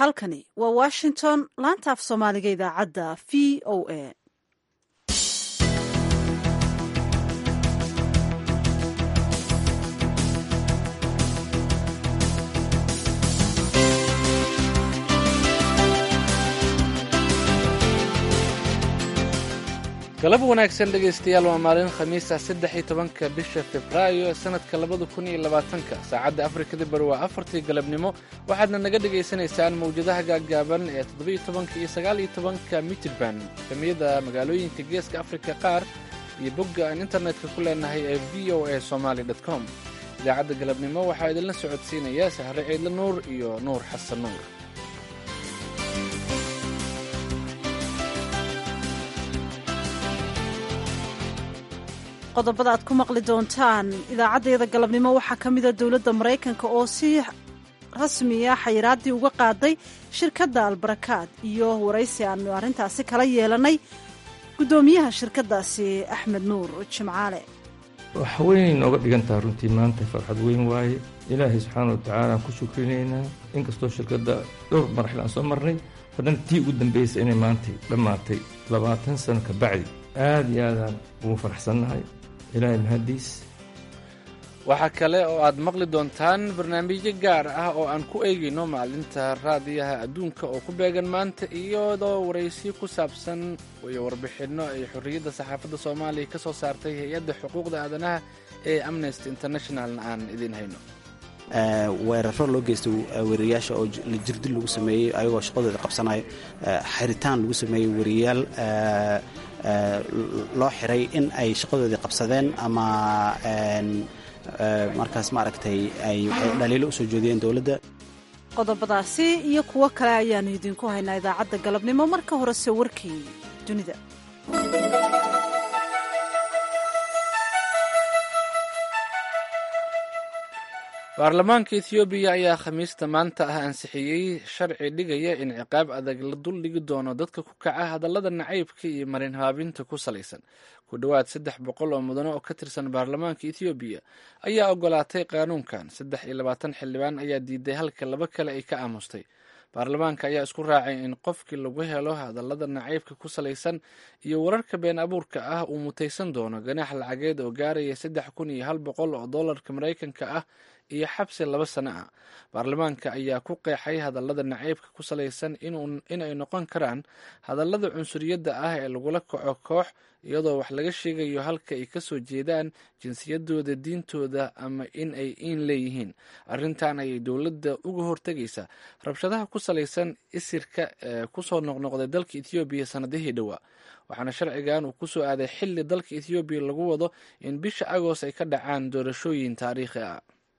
halkani waa washington laanta af soomaaliga idaacadda v o a galab wanaagsan dhegaystayaal waa maalin khamiisa saddex iyo tobanka bisha februaayo ee sanadka labada kun iyo labaatanka saacadda afrikada bari waa afartii galabnimo waxaadna naga dhagaysanaysaan mawjadaha gaaggaaban ee toddobiyo tobanka iyo sagaal iyo tobanka mitrband kamiyada magaalooyinka geeska afrika qaar iyo bogga aan internetka ku leenahay ee v o a somaali com idaacadda galabnimo waxaa idinla socodsiinaya sahre ciidla nuur iyo nuur xasan nuur qodobada aad ku maqli doontaan idaacaddeeda galabnimo waxaa ka mida dowladda maraykanka oo si rasmiya xayiraaddii uga qaaday shirkadda albarakaad iyo waraysi aanu arrintaasi kala yeelanay guddoomiyaha shirkaddaasi axmed nuur jimcaale wax weyn nooga dhigantaha runtii maanta farxad weyn waaye ilaahay subxaana wa tacaala aan ku shukrinaynaa inkastoo shirkadda dhowr marxil aan soo marnay haddana tii ugu dambaysa inay maantay dhammaatay labaatan sano ka bacdi aad iyo aadaan ugu faraxsannahay ilaahay mahadiis waxaa kale oo aad maqli doontaan barnaamijyo gaar ah oo aan ku eegayno maalinta raadiyaha adduunka oo ku beegan maanta iyadoo waraysiyo ku saabsan iyo warbixinno ay xorriyadda saxaafadda soomaaliya ka soo saartay hay-adda xuquuqda aadanaha ee amnesty internationalna aan idiin hayno weeraro loo geystay weriyayaasha oo jirdil lagu sameeyey ayagoo shaqadooda qabsanayo xiritaan lagu sameeyey weriyayaal loo xiray in ay shaqadoodii qabsadeen ama markaas maaragtay ay dhaliilo usoo jeediyeen dowladda qodobadaasi iyo kuwo kale ayaanu idinku haynaa idaacadda galabnimo marka horese warkii dunida baarlamaanka ethoobiya ayaa khamiista maanta ah ansixiyey sharci dhigaya in ciqaab adag la duldhigi doono dadka ku kaca hadallada nacaybka iyo marin haabinta ku salaysan ku dhowaad saddex boqol oo mudano oo ka tirsan baarlamaanka ethoobiya ayaa ogolaatay qaanuunkan saddex iyo labaatan xildhibaan ayaa diiday halka laba kale ay ka aamustay baarlamaanka ayaa isku raacay in qofkii lagu helo hadallada nacaybka ku salaysan iyo wararka been abuurka ah uu mutaysan doono ganaax lacageed oo gaaraya saddex kun iyo hal boqol oo dollarka maraykanka ah iyo xabsi laba sano ah baarlamaanka ayaa ku qeexay hadallada nacaybka ku salaysan inay noqon karaan hadallada cunsuriyadda ah ee lagula kaco koox iyadoo wax laga sheegayo halka ay kasoo jeedaan jinsiyadooda diintooda ama in ay iin leeyihiin arrintan ayay dowladda uga hortegaysaa rabshadaha ku salaysan isirka ee kusoo noqnoqday dalka ethoobiya sanadihii dhowaa waxaana sharcigan uu kusoo aaday xilli dalka ethoobiya lagu wado in bisha agoos ay ka dhacaan doorashooyin taariikhi ah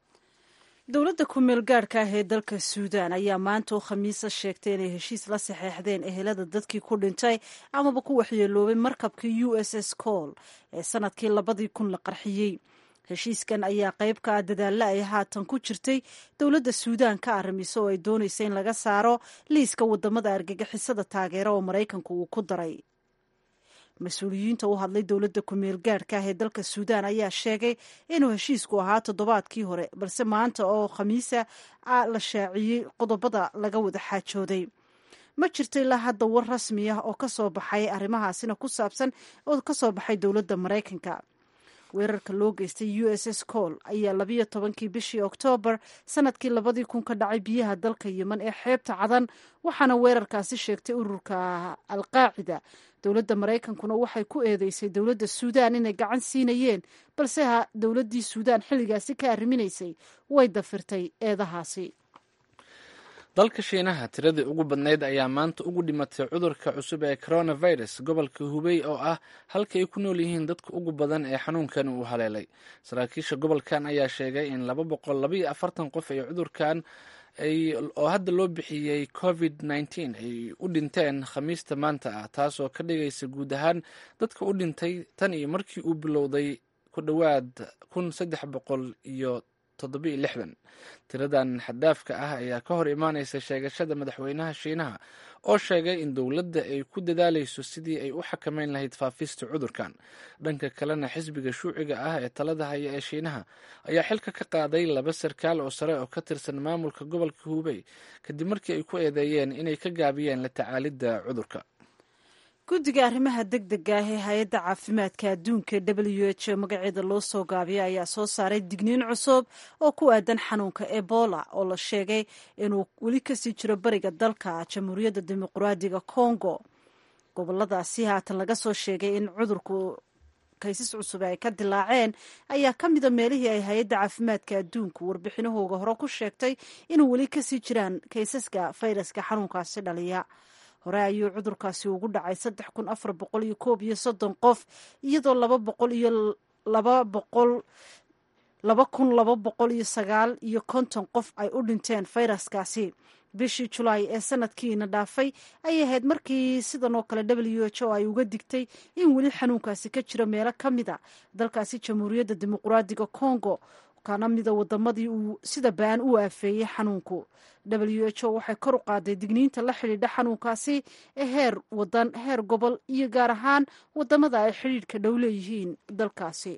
dowladda ku-meel gaadhka ah ee dalka suudaan ayaa maanta oo khamiisa sheegtay inay heshiis la saxeexdeen ehelada dadkii ku dhintay amaba ku waxyeeloobay markabkii u s s col ee sanadkii labadii kun la qarxiyey heshiiskan ayaa qayb ka ah dadaalla ay haatan ku jirtay dowladda suudaan ka arrimiso oo ay doonaysa in laga saaro liiska wadamada argagixisada taageera oo maraykanku uu ku daray mas-uuliyiinta u hadlay dowladda ku-meel gaadhka ah ee dalka suudaan ayaa sheegay inuu heshiisku ahaa toddobaadkii hore balse maanta oo khamiisa la shaaciyey qodobada laga wada xaajooday ma jirto ilaa hadda war rasmi ah oo kasoo baxay arrimahaasina ku saabsan oo kasoo baxay dowladda maraykanka weerarka loo geystay u s s col ayaa labiyo tobankii bishii oktoobar sanadkii labadii kun ka dhacay biyaha dalka yeman ee xeebta cadan waxaana weerarkaasi sheegtay ururka alqaacida dowladda maraykankuna waxay ku eedeysay dowladda suudaan inay gacan siinayeen balse ha dowladdii suudaan xilligaasi ka arriminaysay way dafirtay eedahaasi dalka shiinaha tiradii ugu badnayd ayaa maanta ugu dhimatay cudurka cusub ee coronavirus gobolka hubey oo ah halka ay ku nool yihiin dadka ugu badan ee xanuunkan uu haleelay saraakiisha gobolkan ayaa sheegay in laba boqol labaiyo afartan qof ay cudurkan oo hadda loo bixiyey covid nneteen ay u dhinteen khamiista maanta ah taasoo ka dhigaysa guud ahaan dadka u dhintay tan iyo markii uu bilowday ku dhowaad kun saddex boqol iyo toddobiiyo lixdan tiradan xaddaafka ah ayaa ka hor imaanaysa sheegashada madaxweynaha shiinaha oo sheegay in dowladda ay ku dadaalayso sidii ay u xakameyn lahayd faafista cudurkan dhanka kalena xisbiga shuuciga ah ee talada haya ee shiinaha ayaa xilka ka qaaday laba sarkaal oo sare oo ka tirsan maamulka gobolka hubey kadib markii ay ku eedeeyeen inay ka gaabiyeen la tacaalidda cudurka guddiga arrimaha deg dega ah ee hay-adda caafimaadka adduunka w h o magaceeda loo soo gaabiyay ayaa soo saaray digniin cusub oo ku aadan xanuunka ebola oo la sheegay inuu weli kasii jiro bariga dalka jamhuuriyadda dimuqraadiga congo goboladaasi haatan laga soo sheegay in cudurku kaysas cusub ay ka dilaaceen ayaa ka mida meelihii ay hay-adda caafimaadka adduunku warbixinahooga hore ku sheegtay inuu weli kasii jiraan kaysaska fayraska xanuunkaasi dhaliya hore ayuu cudurkaasi ugu dhacay saddex kun afar boqol iyo koob iyo soddon qof iyadoo laba boqol iyo laba boqol laba kun laba boqol iyo sagaal iyo konton qof ay u dhinteen fayraskaasi bishii julaay ee sanadkiina dhaafay ayay ahayd markii sidan oo kale w h o ay uga digtay in weli xanuunkaasi ka jiro meelo ka mida dalkaasi jamhuuriyadda dimuqraadiga congo kana mida wadamadii uu sida baan u aafeeyey xanuunku w h o waxay kor u qaaday digniinta la xidhiidha xanuunkaasi ee heer wadan heer gobol iyo gaar ahaan wadamada ay xidhiidhka dhow leeyihiin dalkaasi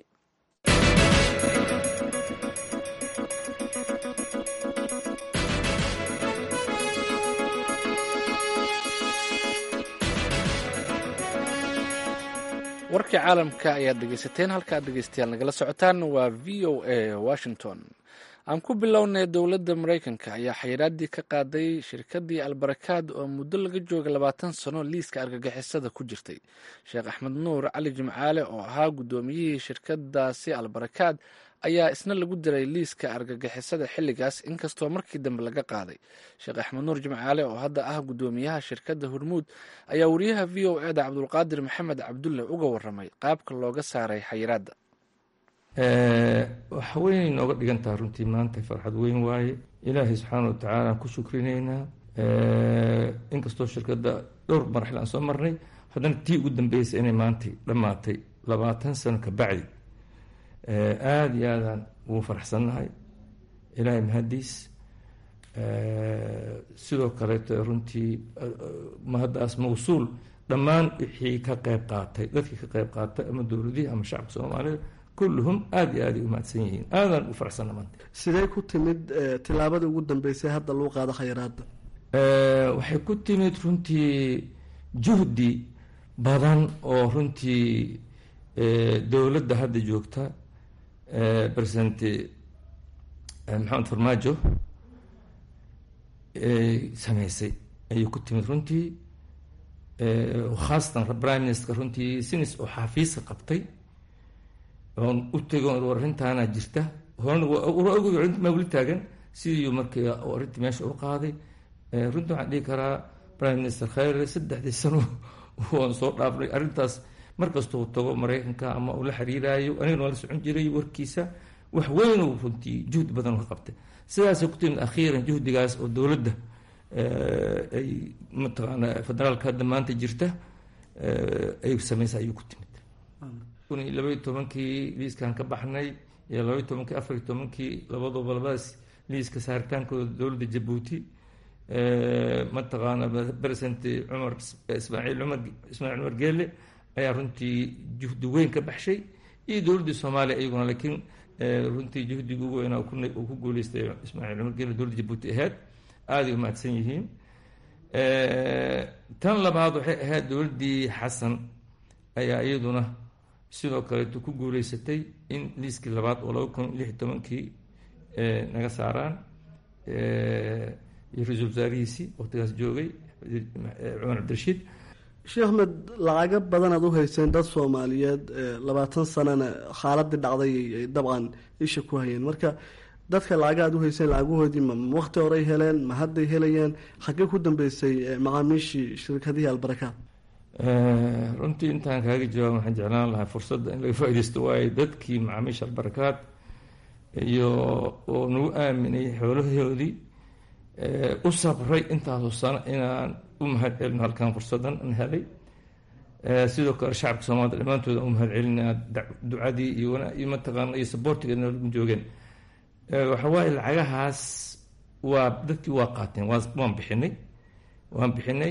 warkii caalamka ayaad dhegeysateen halkaad dhegeystayaal nagala socotaan waa v o a washington aan ku bilownay dowladda maraykanka ayaa xayiraadii ka qaaday shirkadii albarakaad oo muddo laga jooga labaatan sano liiska argagixisada ku jirtay sheekh axmed nuur cali jimcaale oo ahaa guddoomiyihii shirkadaasi albarakaad ayaa isna lagu diray liiska argagixisada xilligaas inkastoo markii dambe laga qaaday sheekh axmed nuur jimcaale oo hadda ah guddoomiyaha shirkadda hormuud ayaa wariyaha v o eda cabdulqaadir maxamed cabdulle uga waramay qaabka looga saaray xayiraadda waxa weynay nooga dhigan taha runtii maanta farxad weyn waaye ilaahay subxaana watacaala aan ku shukrinaynaa inkastoo shirkadda dhowr marxil aan soo marnay haddana tii ugu dambeysay inay maantay dhammaatay labaatan sano ka bacdi aada iyo aadaan ugu faraxsannahay ilaahay mahadiis sidoo kaleeto runtii mahaddaas mawsuul dhammaan wixii ka qeyb qaatay dadkii ka qeyb qaatay ama dowladihii ama shacabka soomaalida kulluhum aada iyo aaday u mahadsan yihiin aadaan u faraxsanna maanta sidee ku timid tilaabadii ugu dambeysay hadda lagu qaado khayraadda waxay ku timid runtii juhdi badan oo runtii dowladda hadda joogta president maxamed farmaajo sameysay ayay ku timid runtii khaasatan prime minister runtii sinis oo xafiiska qabtay oon u tego arrintaana jirta horena ma weli taagan sidii markii arrintii meesha u qaaday runtii waxaan dhihi karaa prime minister khayre saddexdii sano waan soo dhaafnay arrintaas markastuu tago maraykanka ama uu la xiriiraayo anigana waa la socon jiray warkiisa wax weynuu runtii juhdi badan ka qabtay sidaasay ku timid akhiiran juhdigaas oo dowladda ay mataqaana federaalka hadda maanta jirta ay sameysa ayuu ku timid kun iyo labaiyo tobankii liiskan ka baxnay iyo labaiyo tobankii afariyo tobankii labaduba labadaas liiska saaritaankooda dowladda jabuuti mataqaana president cumar ismaaciil cumar ismaaciil cumar geele ayaa runtii juhdi weyn ka baxshay iyo dowladdii soomaaliya iyaguna laakiin runtii juhdiga ugu weynaa uu ku guuleystay ismaaciil cumar geele dowladda jabuuti ahayd aaday u mahadsan yihiin tan labaad waxay ahayd dowladdii xasan ayaa iyaduna sidoo kaleeto ku guuleysatay in liiskii labaad oo laba kun lix iyo tobankii naga saaraan iyo ra-iisul wasaarihiisii waqtigaas joogay cumar cabdirashiid sheekh ahmed lacago badan aad u hayseen dad soomaaliyeed labaatan sanana xaaladii dhacday ay dabcan isha ku hayeen marka dadka lacaga aad u hayseen lacaguhoodii ma waqti horey heleen ma hadday helayeen xaggee ku dambeysay macaamiishii shirkadihii albarakaad runtii intaan kaaga jawaab waxaan jeclaan lahaa fursadda in laga faa-ideysto waayo dadkii macaamiisha albarakaad iyo oo nagu aaminay xoolahoodii u sabray intaasoo sano inaan u mahad celino halkan fursaddan an helay sidoo kale shacabka soomaalida dhammaantooda u mahad celinaa ducadii iyo mataqaana iyo saboortiga nalagu joogeen waxa waaye lacagahaas waa dadkii waa qaateen waan bixinay waan bixinay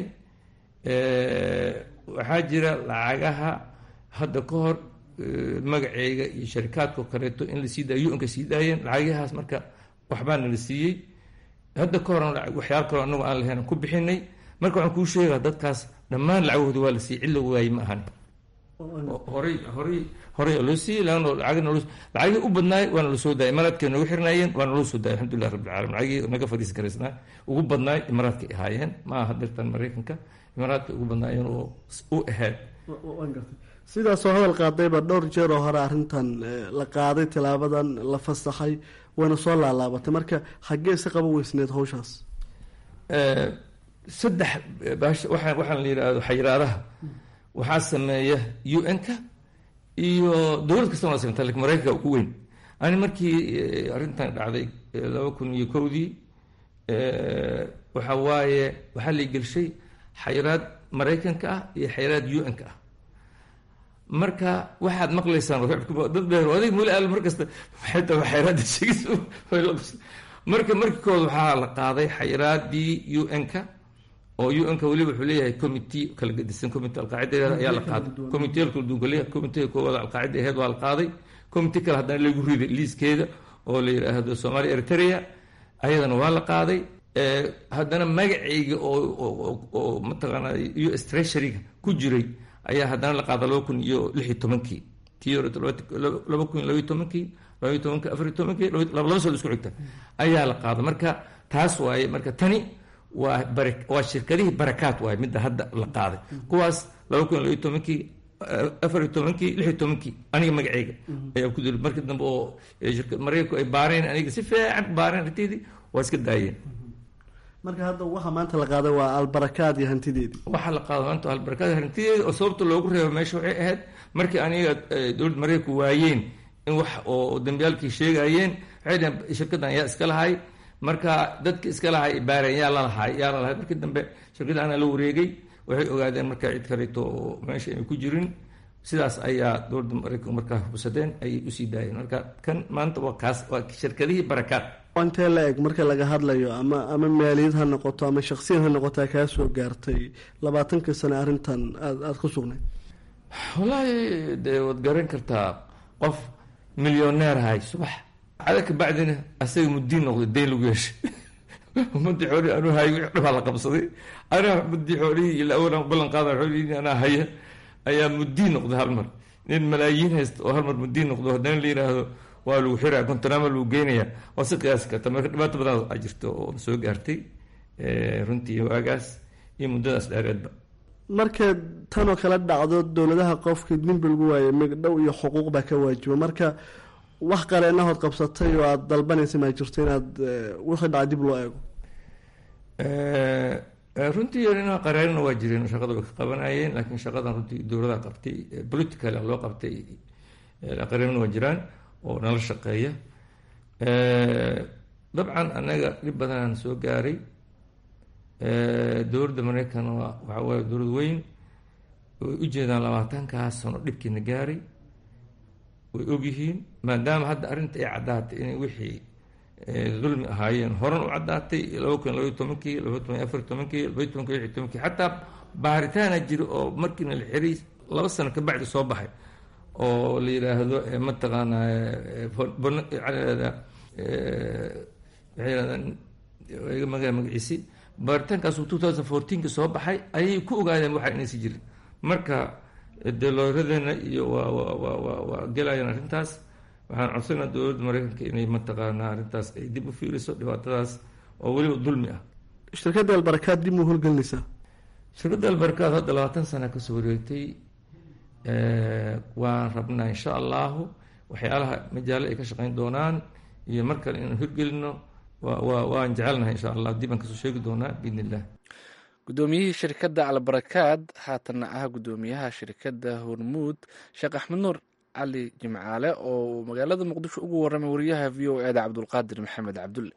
waxaa jira lacagaha hadda ka hor magaceyga iyo sharikaadko kaleeto in la sii daayo un-ka sii daayeen lacagahaas marka waxbaana la siiyey hadda ka horan waxyaala kaloo anagu aan lahayn ku bixinay marka waxaan kuu sheegaa dadkaas dhammaan lacagahooda waa la siiyey cid la waaye ma ahan horay horay horay loo siiyey laano lacagna lacagii u badnaay waana la soo daayay imaraadkay noogu xirnaayeen waana loo soo daayay alxamdulilah rabbil calamin lacagii naga fadhiisi karaysnaa ugu badnaay imaraadkay ahaayeen ma aha dirtan maraykanka imaraadka ugu badnaayeen oo u ahayd sidaasoo hadal qaadayba dhowr jeer oo hore arrintan la qaaday tilaabadan la fasaxay wayna soo laalaabatay marka xaggee si qaba weysneed hawshaas saddex waa waxaan la yidhaahdo xayiraadaha waxaa sameeya u n-ka iyo dowlad kastana waa sameyta lakin maraykanka ugu weyn ani markii arrintan dhacday laba kun iyo kowdii waxa waaye waxaa la gelshay xayiraad maraykanka ah iyo xayiraad u n-ka ah marka waxaad maqlaysaan dad beer adig muli al mar kasta maxay tahay xayiraadda sheegis marka markii kood waxaa la qaaday xayiraadii u n-ka oo u n-ka weliba wuxuu leeyahay committee kala gedisan committee alqaacida ayaa la qaaday committeeyal kala duwan kaleeyahay committeega koowaad alqaacida aheed waa la qaaday committee kale haddana lagu riday liiskeeda oo la yidhaahdo somalia eritrea ayadana waa la qaaday haddana magacayga oo oo mataqaana u s treasuryga ku jiray ayaa haddana la qaada laba kun iyo lix iyo tobankii tii hore laba kun iyo labaiyo tobankii labaiyo tobankii afariyo tobankii laba soo isku xigta ayaa la qaada marka taas waaye marka tani waa bara waa shirkadihii barakaat waaye midda hadda la qaaday kuwaas laba kun iyo labaiyo tobankii afariyo tobankii lix iyo tobankii aniga magaceyga ayaa ku diri markii dambe oo maraykanku ay baareen aniga si fiican baareen arrinteedii waa iska daayeen marka hadda waxa maanta la qaaday waa albarakaad iyo hantideedii waxaa la qaada maanta albarakaad hantideeda oo sababta loogu reebo meesha waxay ahayd markii aniga dowladda maraykanku waayeen in wax oo dambiyaalkii sheegayeen waxay dhaheen shirkaddan yaa iska lahay marka dadki iska lahay baareen yaa lalahay yaa lalahay markii dambe shirkadda anaa la wareegay waxay ogaadeen marka cid kaleeto oo meesha ayna ku jirin sidaas ayaa dowladda maraykanku markaa hubsadeen ayay usii daayeen marka kan maanta waa kaas waa shirkadihii barakaad intee la eg marka laga hadlayo ama ama maaliyad ha noqoto ama shaksiyan ha noqotaa kaa soo gaartay labaatankii sane arrintan aad aada ku sugnay wallaahi dee waad garan kartaa qof milyoneer ahay subax cada ka bacdina asaga mudiin noqday dayn lagu yeeshay umadii xoolihii anuu hay wixii dhabaa la qabsaday anaa umadii xoolihii ila awalan ballan qaada xoolihii anaa haya ayaa mudiin noqday hal mar nin malaayiin haysta oo hal mar mudiin noqdo haddana la yidhaahdo waa lagu xiraa kontonaama lagu geynaya waa si qiyaasi karta marka dhibaato badan a jirto oo soo gaartay runtii waagaas iyo muddadaas dheereedba marka tanoo kala dhacdo dowladaha qofkii dembi lagu waayay migdhow iyo xuquuq baa ka waajiba marka wax qaleenahood qabsatay oo aada dalbanaysa maa jirto inaad wixii dhaca dib loo eego runtii inaa qareerina waa jireen shaqada way ka qabanayeen laakiin shaqadan runtii dowladaha qabtay political loo qabtay qareerina waa jiraan oo nala shaqeeya dabcan annaga dhib badanaan soo gaaray dowladda maraykan waxaa waaye dowlad weyn way ujeedaan labaatankaas sano dhibkiina gaaray way ogyihiin maadaama hadda arrinta ay caddaatay inay wixii dulmi ahaayeen horan u caddaatay laba kun labaiy tobankii laba kun afar tobankii labaiy tobankii lix tobankii xataa baaritaana jira oo markiina la xiray laba sano ka bacdi soo baxay oo la yidhaahdo mataqaana waxay yidhahdaan iga maga magaciisi baaritaankaas two thousand fourteenki soo baxay ayay ku ogaadeen waxa inaysi jirin marka dee looyaradeena iyo waa wa wa wa waa gelayaan arrintaas waxaan codsanaa dowladda maraykanka inay mataqaanaa arrintaas ay dib u fiiriso dhibaatadaas oo weliba dulmi ah shirkadda albarakaad dib muu howlgelinaysaa shirkadda albarakaad hadda labaatan sana kasoo wareegtay waan rabnaa insha allahu waxyaalaha majaalo ay ka shaqeyn doonaan iyo mar kale inaan hirgelino wa waan jecelnahay insha allah dib aan kasoo sheegi doonaa biidn illah guddoomiyihii shirkadda albarakaad haatanna ah guddoomiyaha shirkadda hormuud sheekh axmed nuur cali jimcaale oo magaalada muqdisho ugu warramay wariyaha v o eda cabdulqaadir maxamed cabdulle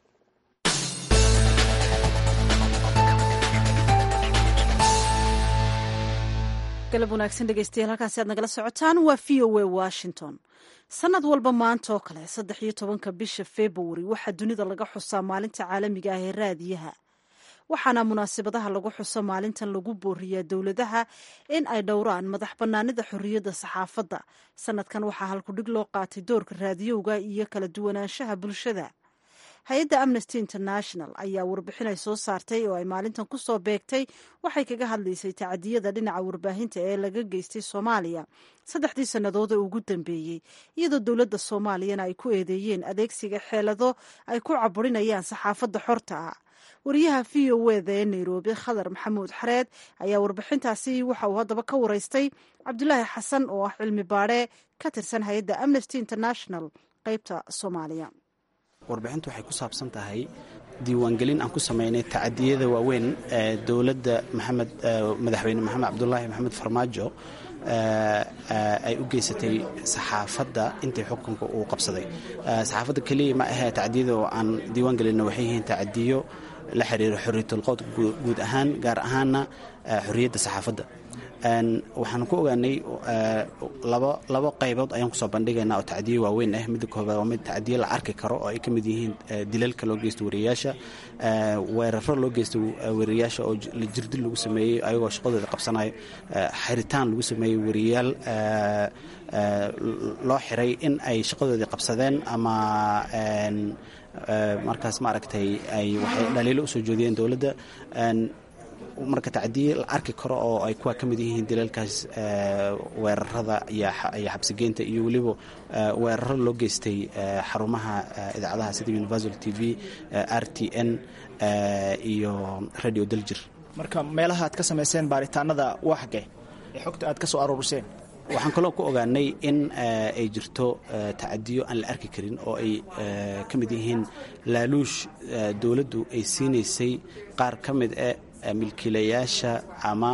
galab wanaagsan dhegeystayaal halkaasi aad nagala socotaan waa v o a washington sanad walba maanta oo kale saddex iyo tobanka bisha februari waxaa dunida laga xusaa maalinta caalamiga ah ee raadiyaha waxaana munaasabadaha lagu xuso maalintan lagu booriyaa dowladaha in ay dhowraan madax bannaanida xorriyadda saxaafadda sanadkan waxaa halkudhig loo qaatay doorka raadiyowga iyo kala duwanaanshaha bulshada hay-adda amnesty international ayaa warbixin ay soo saartay oo ay maalintan ku soo beegtay waxay kaga hadlaysay tacadiyada dhinaca warbaahinta ee laga geystay soomaaliya saddexdii sannadood ee ugu dambeeyey iyadoo dowladda soomaaliyana ay ku eedeeyeen adeegsiga xeelado ay ku caburinayaan saxaafadda xorta ah wariyaha v o eda ee nairobi khadar maxamuud xareed ayaa warbixintaasi waxa uu haddaba ka wareystay cabdulaahi xasan oo ah cilmi baadhe ka tirsan hay-adda amnesty international qeybta soomaaliya warbixintu waxay ku saabsan tahay diiwaangelin aan ku samaynay tacadiyada waaweyn ee dowladda maxamed madaxweyne maxamed cabdulaahi maxamed farmaajo ay u geysatay saxaafadda intii xukunka uu qabsaday saxaafadda keliya ma ahee tacadiyada oo aan diiwaan gelinna waxay yihiin tacadiyo la xiriira xorriyatulqowd guud ahaan gaar ahaanna xorriyadda saxaafadda waxaan ku ogaanay laba qaybood ayaan kusoo bandhigaynaa oo tacdiye waaweyn ah midda koobaad waa mid tacdiye la arki karo oo ay ka mid yihiin dilalka loo geysto wariyayaasha weeraro loo geysto wariyayaasha oo jirdil lagu sameeyey ayagoo shaqadooda qabsanayo xiritaan lagu sameeyey wariyayaal loo xiray in ay shaqadoodii qabsadeen ama markaas maaragtay ay waxay dhaliilo usoo jeediyeen dowladda marka tacdiye la arki karo oo ay kuwa ka mid yihiin dilalkaas weerarada iyo xabsigeynta iyo weliba weeraro loo geystay xarumaha idaacadaha sida universal t v r t n iyo radio daljir marka meelaha aad ka samayseen baaritaanada waa xagee ee xogta aad ka soo aruuriseen waxaan kaloo ku ogaanay in ay jirto tacadiyo aan la arki karin oo ay ka mid yihiin laaluush dowladdu ay siinaysay qaar ka mid e milkiilayaasha ama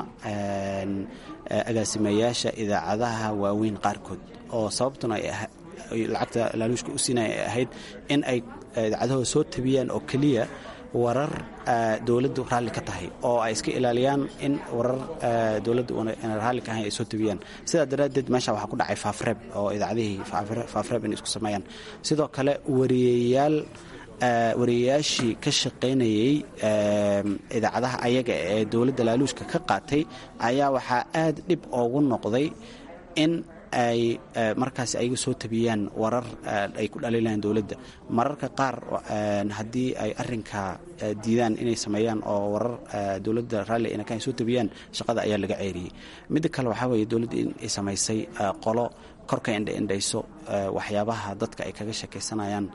agaasimayaasha idaacadaha waaweyn qaarkood oo sababtuna ay lacagta laaluushka u siinaya ay ahayd in ay idaacadahooda soo tabiyaan oo keliya warar dowladdu raalli ka tahay oo ay iska ilaaliyaan in warar dowladdu una raalli ka ahayn ay soo tabiyaan sidaa daraaddeed meesha waxaa ku dhacay faafreeb oo idaacadihii faafreeb inay isku sameeyaan sidoo kale wariyayaal wariyayaashii ka shaqaynayey idaacadaha ayaga ee dowladda laaluushka ka qaatay ayaa waxaa aad dhib oogu noqday in ay markaas ayaga soo tabiyaan warar ay ku dhaliilayaan dowladda mararka qaar haddii ay arinka diidaan inay sameeyaan oo warar dowladda raalli inaka ay soo tabiyaan shaqada ayaa laga ceeriyey midda kale waxaa weeye dowladda in ay samaysay qolo korka indhaindhayso waxyaabaha dadka ay kaga sheekaysanayaan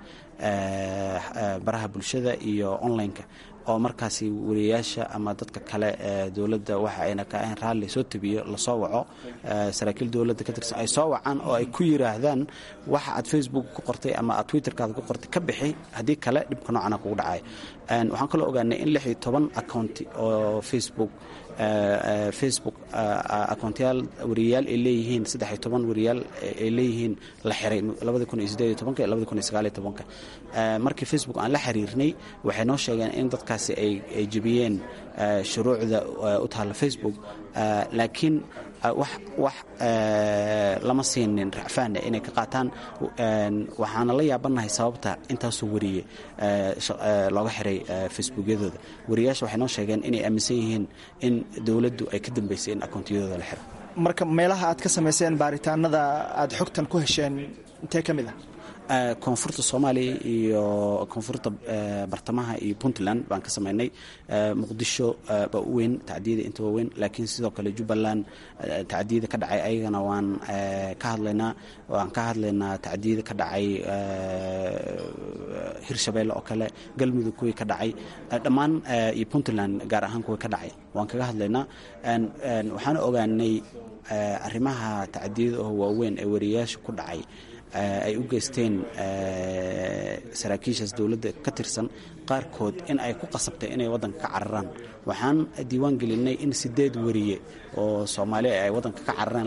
baraha bulshada iyo online-ka oo markaasi wariyayaasha ama dadka kale ee dowladda waxa ayna ka ahayn raalli soo tabiyo lasoo waco saraakiil dowladda ka tirsan ay soo wacaan oo ay ku yiraahdaan waxa aad facebook ku qortay ama aad twitterkaada ku qortay ka bixi haddii kale dhibka noocana kugu dhacay waxaan kaloo ogaanay in lix iyo toban accounti oo facebook facebook akoontayaal wariyayaal ay leeyihiin saddex iyo toban wariyayaal ay leeyihiin la xiray labadi kun iyo sideed iyo tobanka iyo labadi kun iyo sagaal iyo tobanka markii facebook aan la xiriirnay waxay noo sheegeen in dadkaasi ay jebiyeen shuruucda u taalla facebook laakiin wax wax lama siinin racfaana inay ka qaataan waxaana la yaabanahay sababta intaasoo wariye looga xiray facebookyadooda wariyayaasha waxay noo sheegeen inay aaminsan yihiin in dowladdu ay ka dambaysay in akoontiyadooda la xiro marka meelaha aad ka samayseen baaritaanada aad xogtan ku hesheen intee ka mid ah koonfurta soomaaliya iyo koonfurta bartamaha iyo puntland baan ka samaynay muqdisho baa u weyn tacdiyada inta waa weyn laakiin sidoo kale jubbaland tacdiyada ka dhacay ayagana waan ka hadlaynaa waan ka hadlaynaa tacdiyada ka dhacay hirshabeelle oo kale galmudug kuwii ka dhacay dhammaan iyo puntland gaar ahaan kuwii ka dhacay waan kaga hadlaynaa waxaana ogaanay arrimaha tacdiyada oo waaweyn ee wariyayaasha ku dhacay ay u geysteen saraakiishaas dowladda ka tirsan qaarkood in ay ku qasabtay inay waddanka ka cararaan waxaan diiwaan gelinay in sideed weriye oo soomaaliya ay waddanka ka carareen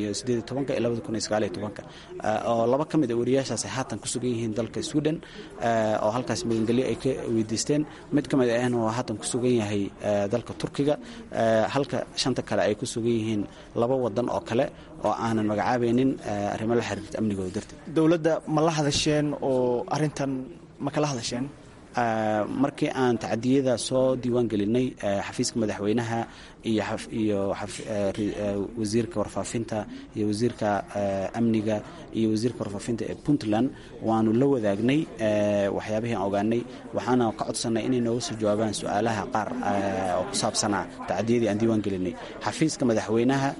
oo laba ka mid a weriyaashaas ay haatan ku sugan yihiin dalka sweden oo halkaas magangelyo ay ka weydiisteen mid ka mid ahna oo haatan ku sugan yahay dalka turkiga halka shanta kale ay ku sugan yihiin laba wadan oo kale oo aanan magacaabaynin arrimo la xiriirta amnigooda darteed dowladda ma la hadasheen oo arintan ma kala hadasheen markii aan tacadiyada soo diiwaan gelinay xafiiska madaxweynaha iyo wasiirka warfaafinta iyo wasiirka amniga iyo wasiirka warfaafinta ee puntland waanu la wadaagnay waxyaabihii aan ogaanay waxaana ka codsannay inay nooga soo jawaabaan su-aalaha qaar oo ku saabsanaa tacadiyadii aan diiwaan gelinay xafiiska madaxweynaha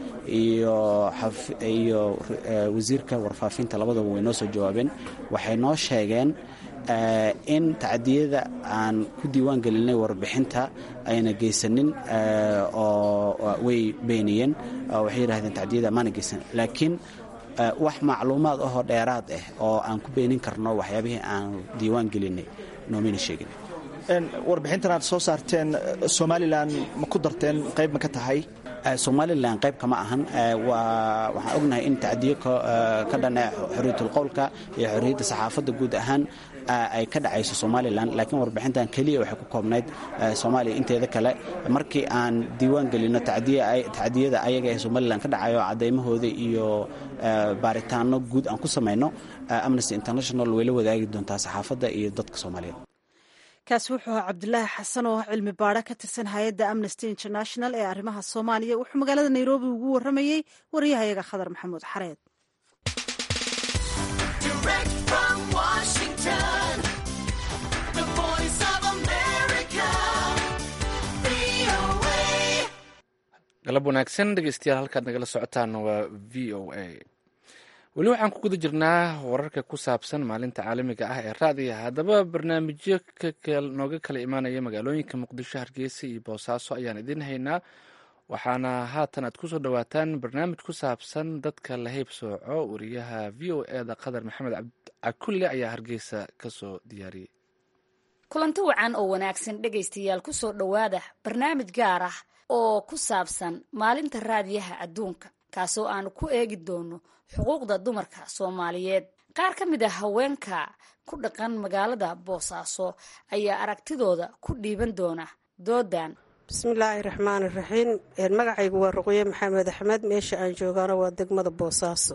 iyo wasiirka warfaafinta labadaba way noo soo jawaabeen waxay noo sheegeen in tacadiyada aan ku diiwaan gelinay warbixinta ayna geysanin oo way beeniyeen waxay yidhahdeen tacdiyada maana geysan laakiin wax macluumaad ahoo dheeraad ah oo aan ku beenin karno waxyaabihii aan diiwaan gelinay noomayna sheegin warbixintan aad soo saarteen somalilan ma ku darteen qayb ma ka tahay somalilan qayb kama ahan waxaan ognahay in tacdiyo ka dhana xoriyatulqowlka iyo xorriyadda saxaafadda guud ahaan ay ka dhacayso somalilan laakiin warbixintan keliya waxay ku koobnayd soomaaliya inteeda kale markii aan diiwaan gelino tacdiyada ayaga ee somalilan ka dhacayo cadeymahooda iyo baaritaano guud aan ku samayno amnesty international way la wadaagi doontaa saxaafadda iyo dadka soomaaliyeed kaasi wuxuu ahaa cabdulaahi xasan oo cilmi baadho ka tirsan hay-adda amnesty international ee arrimaha soomaaliya wuxuu magaalada nairobi ugu warramayey wariyahayaga khadar maxamuud xareed galab wanaagsan dhegeystayaal halkaad nagala socotaan waa v o a weli waxaan ku guda jirnaa wararka ku saabsan maalinta caalamiga ah ee raadiga haddaba barnaamijyo nooga kala imaanaya magaalooyinka muqdisho hargeysa iyo boosaaso ayaan idiin haynaa waxaana haatan aad kusoo dhawaataan barnaamij ku saabsan dadka la hayb sooco wariyaha v o eda qadar maxamed cakulle ayaa hargeysa kasoo diyaariyey kulanti wacan oo wanaagsan dhegaystayaal kusoo dhowaada barnaamij gaar ah oo ku saabsan maalinta raadiyaha adduunka kaasoo aanu ku eegi doono xuquuqda dumarka soomaaliyeed qaar ka mid a haweenka ku dhaqan magaalada boosaaso ayaa aragtidooda ku dhiiban doona doodan bismillaahi raxmaan iraxiim magacaygu waa ruqye maxamed axmed meesha aan joogaano waa degmada boosaaso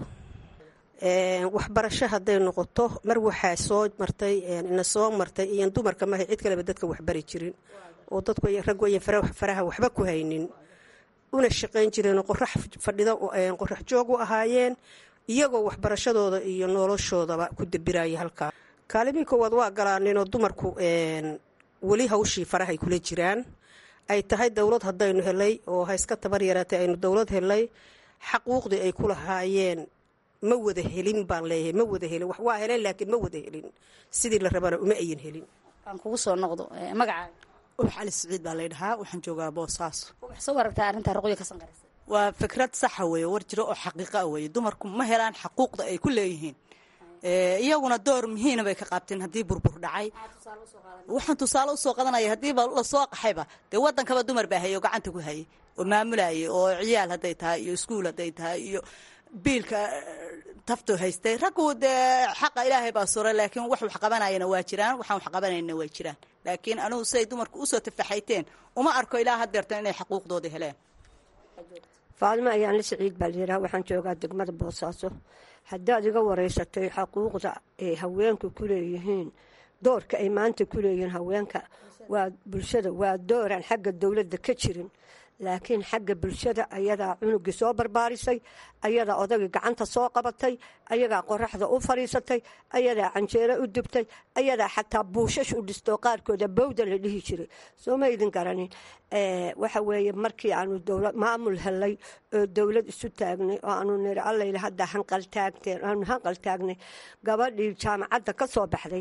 waxbarasho hadday noqoto mar waxaa soo martay ina soo martay iyan dumarka mahay cid kaleba dadka waxbari jirin oo dadku raggu ayan faraha waxba ku haynin una shaqayn jireen qorax fadhida qorax joog u ahaayeen iyagoo waxbarashadooda iyo noloshoodaba ku dabiraya halkaa kaalimii koowaad waa galaaninoo dumarku weli hawshii farahay kula jiraan ay tahay dowlad haddaynu helay oo hayska tabar yaraatay aynu dowlad helay xaquuqdii ay ku lahaayeen ma wada helin baan leeyahay ma wada helin wax waa heleen laakiin ma wada helin sidii la rabana uma ayan helin aan kugu soo noqdo magacaaga ux cali siciid baa laydhahaa waxaan joogaa boosaaso wax soo aragtaa arrintaa ruqya ka sanqaraysa waa fikrad saxa weeye war jiro oo xaqiiqa weeye dumarku ma helaan xaquuqda ay ku leeyihiin iyaguna door muhiina bay ka qaabteen haddii burbur dhacay waxaan tusaale usoo qadanaya haddiiba lasoo qaxayba dee wadankaba dumar baa hayay oo gacanta ku hayay oo maamulayay oo ciyaal hadday tahay iyo iskuul hadday tahay iyo biilka tafto haystay raggu dee xaqa ilaahay baa suray laakiin wax wax qabanayana waa jiraan waxaan wax qabanayna waa jiraan laakiin anugu siday dumarku usoo tafaxayteen uma arko ilaa hadeertan inay xaquuqdooda heleen faadimo ayaan la siciid baa layidhaha waxaan joogaa degmada boosaaso haddaad iga wareysatay xaquuqda ay haweenku ku leeyihiin doorka ay maanta ku leeyihiin haweenka waa bulshada waa dooraan xagga dowladda ka jirin laakiin xagga bulshada ayadaa cunugii soo barbaarisay ayadaa odagii gacanta soo qabatay ayadaa qoraxda u fadhiisatay ayadaa canjeero u dubtay ayadaa xataa buushash u dhistoo qaarkooda bawda la dhihi jiray soo ma idin garanin waxa weeye markii aanu dowlad maamul helay oo dowlad isu taagnay oo aanu niri allayla hadda hanqaltaagteen aanu hanqal taagnay gabadhii jaamacadda ka soo baxday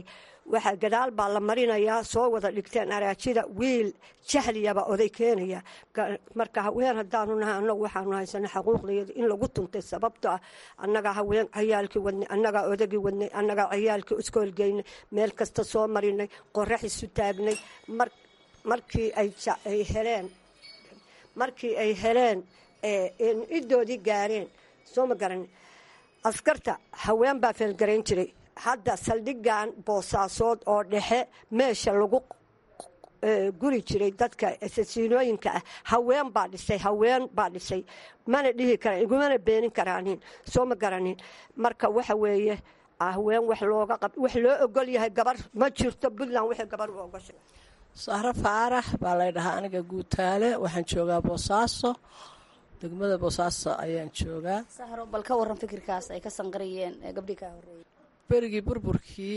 waxaa gadaal baa la marinayaa soo wada dhigteen araajida wiil jahliyaba oday keenaya marka haween haddaanu nahay annagu waxaanu haysana xaquuqdayada in lagu tuntay sababto ah annagaa haween cayaalkii wadnay annagaa odagii wadnay annagaa cayaalkii iskoolgeynay meel kasta soo marinay qorax isu taagnay markii ay heleen markii ay heleen idoodii gaareen soo ma garan askarta haween baa feelgarayn jiray hadda saldhigan boosaasood oo dhexe meesha lagu guri jiray dadka asasiinooyinka ah haween baa dhisay haween baa dhisay mana dhihi kara igumana beenin karaanin soo ma garanin marka waxa weeye haween wax looga qab wax loo ogol yahay gabar ma jirto puntland waxay gabar u ogoshay sahro faarax baa lay dhahaa aniga guutaale waxaan joogaa boosaaso degmada boosaaso ayaan joogaa sahro bal ka waran fikirkaas ay ka sanqariyeen gabdhii kaa horeeyay berigii burburkii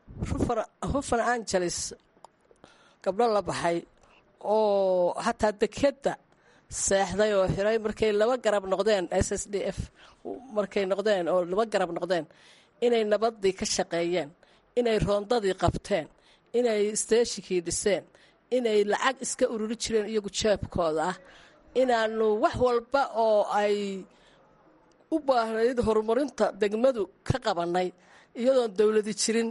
hufan angeles gabdho la baxay oo hataa dekeda seexday oo xiray markay laba garab noqdeen s s d f markay noqdeen oo laba garab noqdeen inay nabadii ka shaqeeyeen inay roondadii qabteen inay steeshikii dhiseen inay lacag iska ururi jireen iyagu jeebkooda ah inaanu wax walba oo ay u baahnayd horumarinta degmadu ka qabannay iyadoon dowladi jirin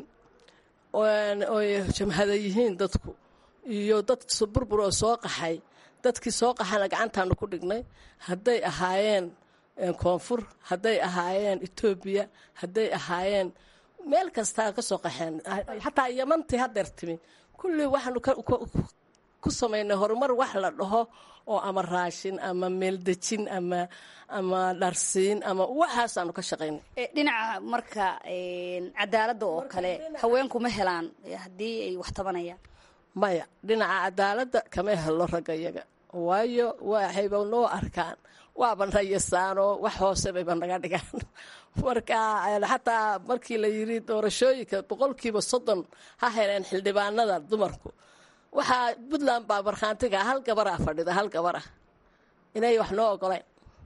oy jamhada yihiin dadku iyo dad burbur oo soo qaxay dadkii soo qaxana gacantaanu ku dhignay hadday ahaayeen koonfur hadday ahaayeen etoobiya hadday ahaayeen meel kastaa ka soo qaxeen xataa yamantii hadeer timi kullii waxaanu ku samaynay horumar wax la dhaho oo ama raashin ama meeldejin ama ama dharsiin ama waxaasaanu ka shaqaynay dhinaca marka cadaaladda oo kale haweenku ma helaan haddii ay wax tabanayaan maya dhinaca cadaaladda kama helo ragga iyaga waayo waxayba noo arkaan waaba nayasaanoo wax hoose bayba naga dhigaan marka xataa markii la yiri doorashooyinka boqolkiiba soddon ha heleen xildhibaanada dumarku waxaa puntland baa markhaantiga hal gabaraa fadhida hal gabar ah inay wax noo ogoleen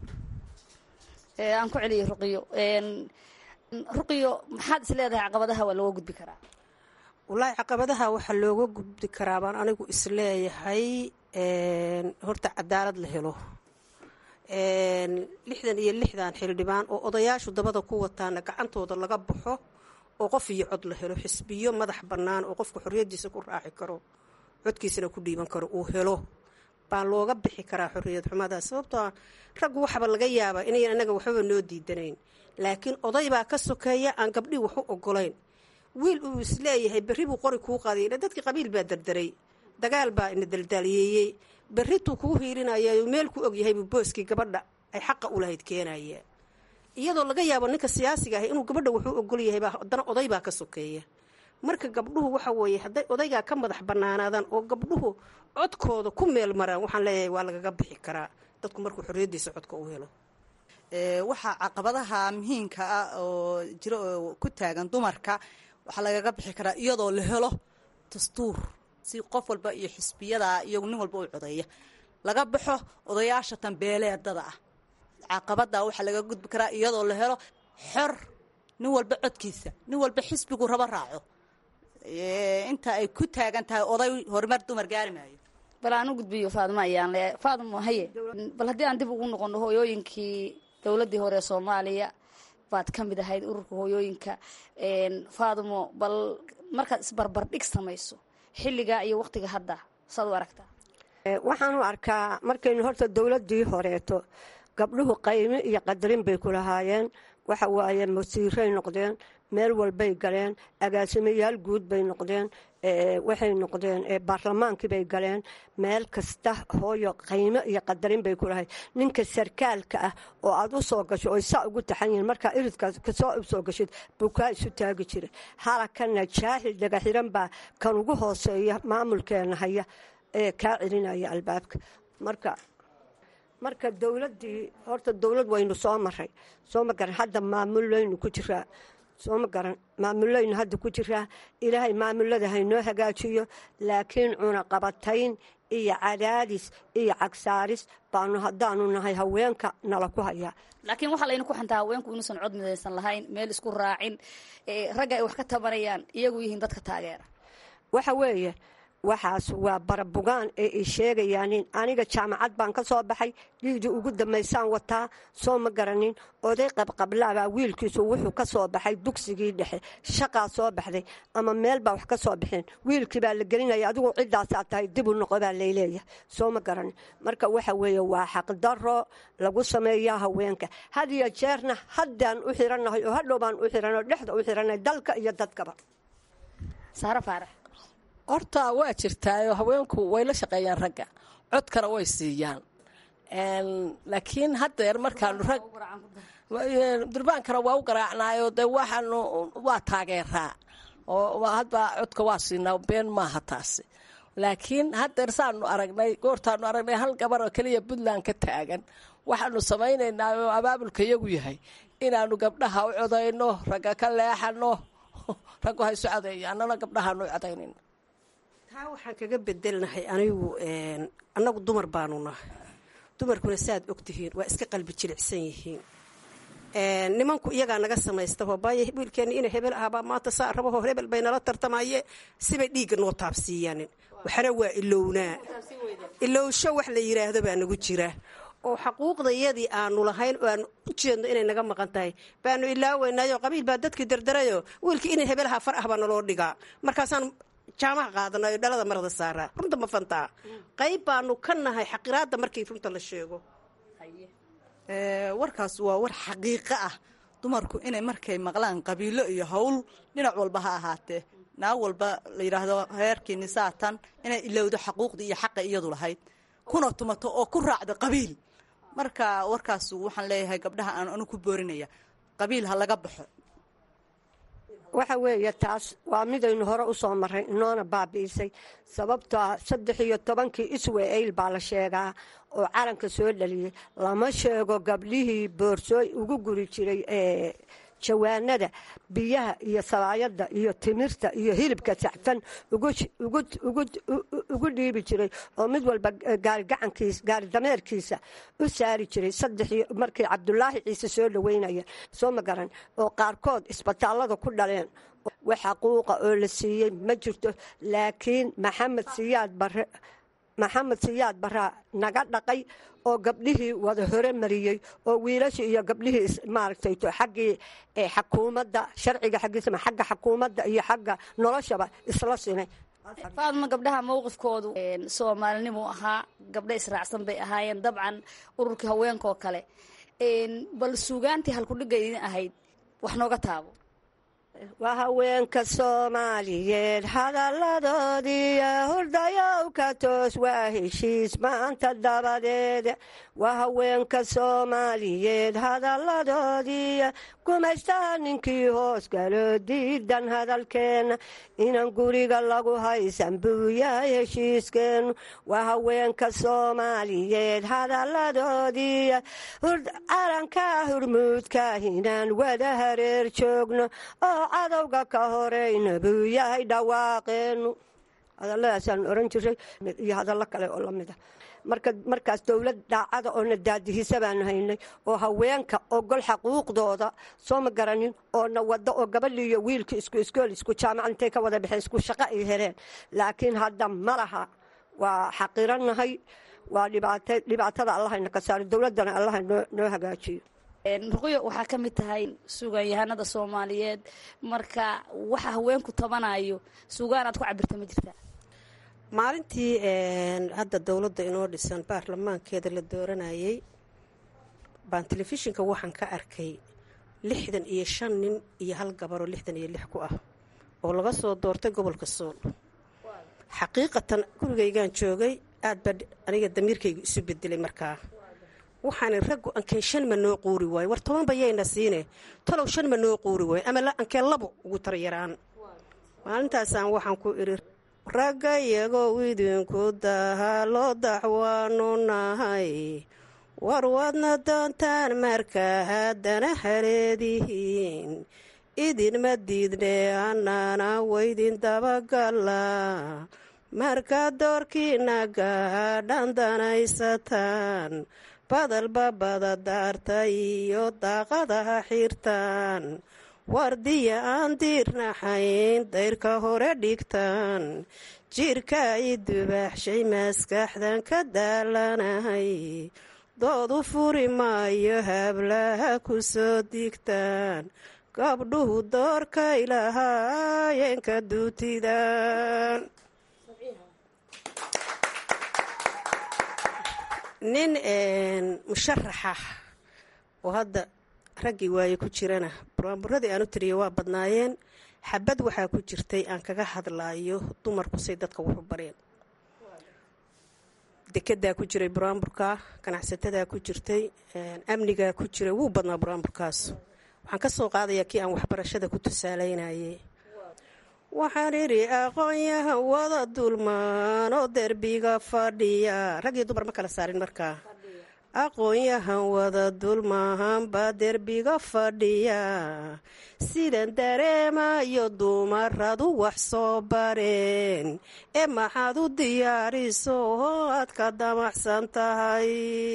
aan ku celiyo ruqiyo ruqiyo maxaad is leedahay caqabadaha waa looga gudbi karaa wallaahi caqabadaha waxaa looga gudbi karaa baan anigu isleeyahay horta cadaalad la helo lixdan iyo lixdan xildhibaan oo odayaashu dabada ku wataana gacantooda laga baxo oo qof iyo cod la helo xisbiyo madax bannaan oo qofku xorriyaddiisa ku raaci karo codkiisana ku dhiiban karo uu helo baa looga bixi karaa xorriyad xumada sababtoo ah raggu waxaba laga yaabaa inayan anaga waxbaba noo diidanayn laakiin oday baa ka sokeeya aan gabdhii wax u ogolayn wiil uu isleeyahay berri buu qori kuu qaday dadkii qabiil baa dardaray dagaal baa ina daldaaliyeeyey berrituu kuu hiirinaya meel ku ogyahay buu booskii gabadha ay xaqa u lahayd keenaya iyadoo laga yaabo ninka siyaasiga ahi inuu gabadha wuxuu ogol yahay haddana oday baa ka sokeeya marka gabdhuhu waxa weeye hadday odaygaa ka madax bannaanaadaan oo gabdhuhu codkooda ku meel maraan waxaan leeyahay waa lagaga bixi karaa dadku markuu xorriyaddiisa codka u helo waxaa caqabadaha muhiimka ah oo jiro oo ku taagan dumarka waxaa lagaga bixi karaa iyadoo la helo dastuur si qof walba iyo xisbiyada iyagu nin walba u codeeya laga baxo odayaasha tambeeleedada ah caqabada waxaa laga gudbi karaa iyadoo la helo xor nin walba codkiisa nin walba xisbigu rabo raaco inta ay ku taagan tahay oday horumar dumar gaari maayo bal aan u gudbiyo faadimo ayaan le faadimo haye bal haddii aan dib ugu noqono hooyooyinkii dowladdii hore ee soomaaliya baad ka mid ahayd ururka hooyooyinka faadimo bal markaad isbarbardhig samayso xilligaa iyo wakhtiga hadda saad u aragtaa waxaan u arkaa markaynu horta dowladdii horeeto gabdhuhu qaymi iyo qadarin bay ku lahaayeen waxa waaye masiiray noqdeen meel walbay galeen agaasimayaal guud bay noqdeen waxay noqdeen baarlamaankii bay galeen meel kasta hooyo qaymo iyo qadarin bay ku lahayd ninka sarkaalka ah oo aad u soo gasho oy saa ugu taxan yihiin markaa iridkaas kasoo soo gashid buu kaa isu taagi jira halakana jaahil dhagaxiran baa kan ugu hooseeya maamulkeena haya ee kaa celinaya albaabka marka marka dowladdii horta dowlad waynu soo maray soo ma garan hadda maamullaynu ku jiraa soo ma garan maamullaynu hadda ku jiraa ilaahay maamulada haynoo hagaajiyo laakiin cunaqabatayn iyo cadaadis iyo cagsaaris baanu haddaanu nahay haweenka nala ku hayaa laakiin waxaa layna ku xantaa haweenku inuusan cod midaysan lahayn meel isku raacin ragga ay wax ka tabanayaan iyagu yihiin dadka taageera waxa weeye waxaas waa barabugaan ee ay sheegayaanin aniga jaamacad baan ka soo baxay dhiigdii ugu dambaysaan wataa soo ma garanin oday qabqablaabaa wiilkiisu wuxuu ka soo baxay dugsigii dhexe shaqaa soo baxday ama meel baa wax ka soo baxeen wiilkii baa la gelinaya adigu ciddaasaa tahay dibu noqo baa layleeyahay soo ma garanin marka waxa weeye waa xaqdaro lagu sameeyaa haweenka had iyo jeerna haddaan u xirannahay oo hadhow baan u xiranay oo dhexda u xiranay dalka iyo dadkaba saare faarax horta waa jirtaayo haweenku way la shaqeeyaan ragga codkana way siiyaan laakiin haddeer markaanu rag durbaankana waa u garaacnaayo dee waxaanu waa taageeraa oo hadba codka waa siinaa been maaha taasi laakiin haddeer saanu aragnay goortaanu aragnay hal gabar oo keliya puntland ka taagan waxaanu samaynaynaa oo abaabulka iyagu yahay inaanu gabdhaha u codayno ragga ka leexano raggu haysu codeeya annana gabdhahaanu u codaynayno taa waxaan kaga bedelnahay anigu annagu dumar baanu nahay dumarkuna saaad ogtihiin waa iska qalbi jilicsan yihiin nimanku iyagaa naga samaysta hoobaaya wiilkeenna ina hebel ahbaa maanta saa rabaho hebel bay nala tartamaye sibay dhiigga noo taabsiiyaanin waxna waa ilownaa ilowsho wax la yidhaahdo baa nagu jira oo xaquuqdayadii aanu lahayn oo aanu u jeedno inay naga maqan tahay baanu ilaaweynaayo qabiil baa dadkii dardarayo wiilkii inay hebelaha far ah baa naloo dhigaa markaasaan jaamaha qaadanayo dhalada marada saaraa runta ma fantaa qayb baanu ka nahay xaqiraadda markii runta la sheego warkaas waa war xaqiiqo ah dumarku inay markay maqlaan qabiilo iyo howl dhinac walba ha ahaatee naag walba la yidhaahdo reerkiini saatan inay ilowdo xaquuqdii iyo xaqa iyadu lahayd kuna tumato oo ku raacdo qabiil marka warkaas waxaan leeyahay gabdhaha aan anu ku boorinaya qabiil ha laga baxo waxa weeye taas waa midaynu hore u soo marray inoona baabi'isay sababtoo ah saddex iyo tobankii iswa-eyl baa la sheegaa oo calanka soo dhaliyey lama sheego gabdhihii boorsooy ugu guri jiray ee jawaanada biyaha iyo salaayada iyo timirta iyo hilibka saxfan ugu dhiibi jiray oo mid walba gaari dameerkiisa u saari jiray saddexii markii cabdulaahi ciise soo dhaweynaya soo ma garan oo qaarkood isbitaallada ku dhaleen wax xaquuqa oo la siiyey ma jirto laakiin maxamed siyaad bare maxamed siyaad baraa naga dhaqay oo gabdhihii wada hore mariyey oo wiilashii iyo gabdhihii maaragtay xaggii xakuumadda sharciga xaggiisama xagga xakuumadda iyo xagga noloshaba isla sinay faadma gabdhaha mowqifkoodu soomaalinimuu ahaa gabdho israacsan bay ahaayeen dabcan ururkii haweenkaoo kale bal suugaantii halkudhigga idin ahayd wax nooga taabo waa haweenka soomaaliyeed hadalladoodiiyo hurdayow ka toos waa heshiis maanta dabadeed waa haweenka soomaaliyeed hadalladoodiiyo gumaystaa ninkii hoos galo diidan hadalkeenna inan guriga lagu haysan buu yahay heshiiskeennu waa haweenka soomaaliyeed hadalladoodiiyo calanka hurmuudka inaan wada hareer joogno oo cadowga ka horeyna buu yahay dhawaaqeennu hadalladaasaan oran jiray iyo hadallo kale oo lamid a markaas dowlad daacada oo na daadihisa baanu haynay oo haweenka ogol xaquuqdooda soo ma garanin oo na wado oo gabadhii iyo wiilkii isku iskool isku jaamaca intay ka wada baxeen isku shaqo ay heleen laakiin hadda ma laha waa xaqiranahay waa dhibaatada allahayna ka saaro dowladdana allaha noo hagaajiyo ruqyo waxaa ka mid tahay suugaanyahanada soomaaliyeed marka waxa haweenku tabanayo suugaan aad ku cabirta ma jirtaa maalintii hadda dowladda inoo dhisan baarlamaankeeda la dooranayay baan telefishinka waxaan ka arkay lixdan iyo shan nin iyo hal gabaroo lixdan iyo lix ku ah oo laga soo doortay gobolka sool xaqiiqatan gurigaygaan joogay aad baa aniga damiirkaygu isu bedelay markaa waxaana raggu ankeen shan ma noo quuri waayo war toban bayayna siine talow shan ma noo quuri waayo ama ankeen labo ugu taryaraan maalintaasaan waxaan ku idhi ragga iyagoo idinku daha loo daxwaanu nahay war wadna doontaan marka haddana haleedihiin idinma diidne annana waydin dabagala markaad doorkiina gaadhan danaysataan badalba badadaarta iyo daaqadaha xirtaan wardiya aan diirnaxayn dayrka hore dhigtaan jirka i dubaaxshay maskaxdan ka daalanahay doodu furi maayo hablaha ku soo digtaan gabdhuhu doorkay lahaayeenka duutidan nin musharaxa oo hadda raggii waaye ku jirana buraanburadii aan u tiriya waa badnaayeen xabad waxaa ku jirtay aan kaga hadlaayo dumarku say dadka wuxu bareen dekedaa ku jiray buraanburka ganacsatada ku jirtay amnigaa ku jiray wuu badnaa buraanburkaas waxaan ka soo qaadayaa kii aan waxbarashada ku tusaalaynayay waxaan idhi aqoonyahan wada dulmaan oo derbiga fadhiya rag iyo dumar ma kala saarin markaa aqoonyahan wada dulmahanbaa derbiga fadhiya sidan dareemayo dumaradu wax soo bareen ee maxaad u diyaariso oo aad ka damacsan tahay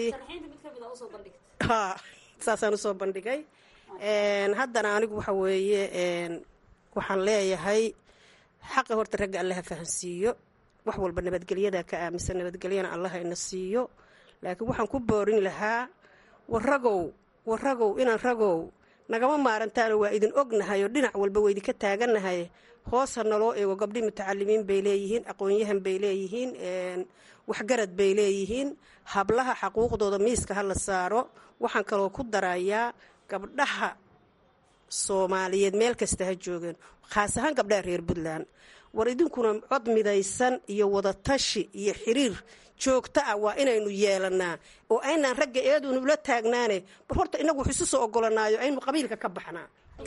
saasaan usoo bandhigay haddana anigu waxa weeye waxaan leeyahay xaqa horta ragga allaha fahansiiyo wax walba nabadgelyada ka aaminsan nabadgelyana allaha ina siiyo laakiin waxaan ku boorin lahaa waragow waragow inaan ragow nagama maarantaano waa idin ognahay oo dhinac walba waa idinka taagannahay hoosa naloo eego gabdhi mutacalimiin bay leeyihiin aqoon-yahan bay leeyihiin waxgarad bay leeyihiin hablaha xaquuqdooda miiska ha la saaro waxaan kaloo ku darayaa gabdhaha soomaaliyeed meel kasta ha joogeen khaas ahaan gabdhaha reer puntland war idinkuna cod midaysan iyo wadatashi iyo xiriir joogto ah waa inaynu yeelanaa oo aynaan ragga eedunu ula taagnaane bar horta inagu wax isu soo ogolanaayo aynu qabiilka ka baxnaa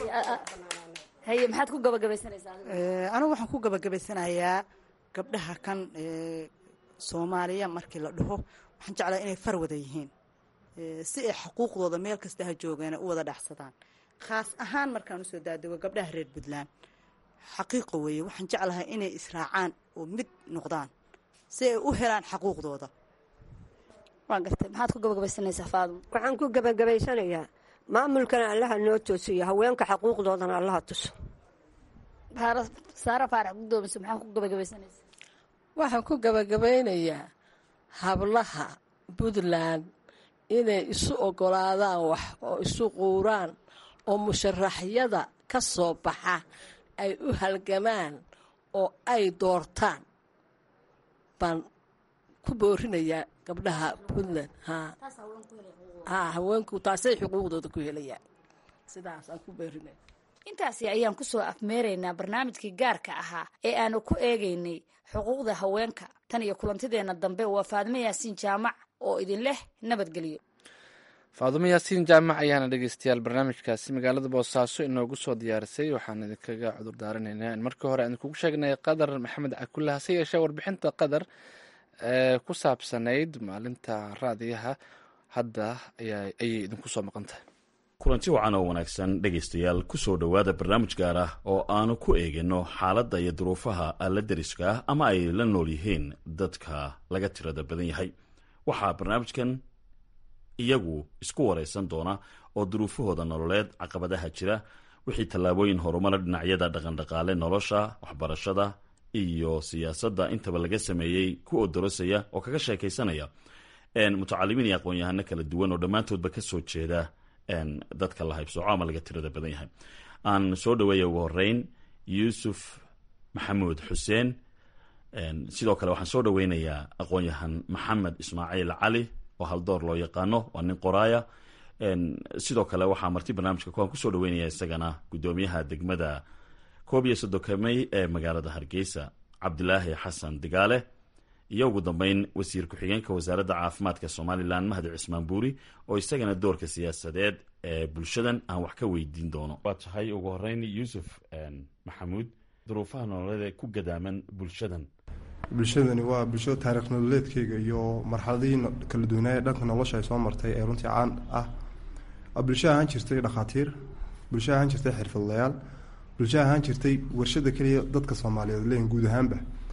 haye maxaad ku gabagabaysanaysaa anigu waxaan ku gabagabaysanayaa gabdhaha kan soomaaliya markii la dhaho waxaan jeclaa inay far wada yihiin si ay xuquuqdooda meel kasta ha joogeena u wada dhacsadaan khaas ahaan markaan usoo daadego gabdhaha reer puntland xaqiiqo weeye waxaan jeclahay inay israacaan oo mid noqdaan si ay u helaan xaquuqdooda waa gartay maxaad ku gabagabaysanaysaa faadmo waxaan ku gabagabaysanayaa maamulkana allaha noo toosiyo haweenka xaquuqdoodana allaha tuso saara faarax gudoomiso maxaa ku gabagabaysanaysaa waxaan ku gabagabaynayaa hablaha puntland inay isu ogolaadaan wax oo isu quuraan oo musharaxyada ka soo baxa ay u halgamaan oo ay doortaan baan ku boorinayaa gabdhaha puntland ha haweenku taasay xuquuqdooda ku helayaan sidaasaan ku boorinaya intaasi ayaan ku soo afmeeraynaa barnaamijkii gaarka ahaa ee aanu ku eegaynay xuquuqda haweenka tan iyo kulantideenna dambe waa faadmo yaasiin jaamac oo idin leh nabadgelyo faadumo yaasiin jaamac ayaana dhegeystayaal barnaamijkaasi magaalada boosaaso inoogu soo diyaarisay waxaan idinkaga cudur daaranaynaa in markii hore aan idinkugu sheegnay qadar maxamed cakulle hase yeeshee warbixinta qadar ee ku saabsanayd maalinta raadiyaha hadda ayay idinku soo maqan tahay kulanti wacan oo wanaagsan dhegaystayaal kusoo dhowaada barnaamij gaar ah oo aanu ku eegino xaaladda iyo duruufaha alla deriska ah ama ay la nool yihiin dadka laga tirada badan yahay waxaa barnaamijkan iyagu isku waraysan doona oo duruufahooda nololeed caqabadaha jira wixii tallaabooyin horumara dhinacyada dhaqandhaqaale nolosha waxbarashada iyo siyaasadda intaba laga sameeyey ku odorosaya oo kaga sheekaysanaya mutacalimiin iyo aqoon-yahano kala duwan oo dhammaantoodba kasoo jeeda dadka la haybsooco ama laga tirada badan yahay aan soo dhaweeya ugu horeyn yuusuf maxamuud xuseen sidoo kale waxaan soo dhaweynayaa aqoon-yahan maxamed ismaaciil cali oo haldoor loo yaqaano waa nin qoraaya sidoo kale waxaa marti barnaamijka kuwaan kusoo dhaweynaya isagana gudoomiyaha degmada koob iyo soddonka mey ee magaalada hargeysa cabdilaahi xasan digaale iyo ugu dambeyn wasiir ku-xigeenka wasaaradda caafimaadka somalilan mahdi cismaan buuri oo isagana doorka siyaasadeed ee bulshadan aan wax ka weydiin doono waa tahay ugu horeyn yuusuf maxamuud duruufaha nololeed ee ku gadaaman bulshadan bulshadani waa bulshada taarikh nololeedkeyga iyo marxaladihii kala duwanaaye dhanka nolosha ay soo martay ee runtii caan ah bulsho ahaan jirtay dhakhaatiir bulsho ahaan jirtay xirfadlayaal bulsho ahaan jirtay warshada keliya dadka soomaaliyeed leeyihin guud ahaanba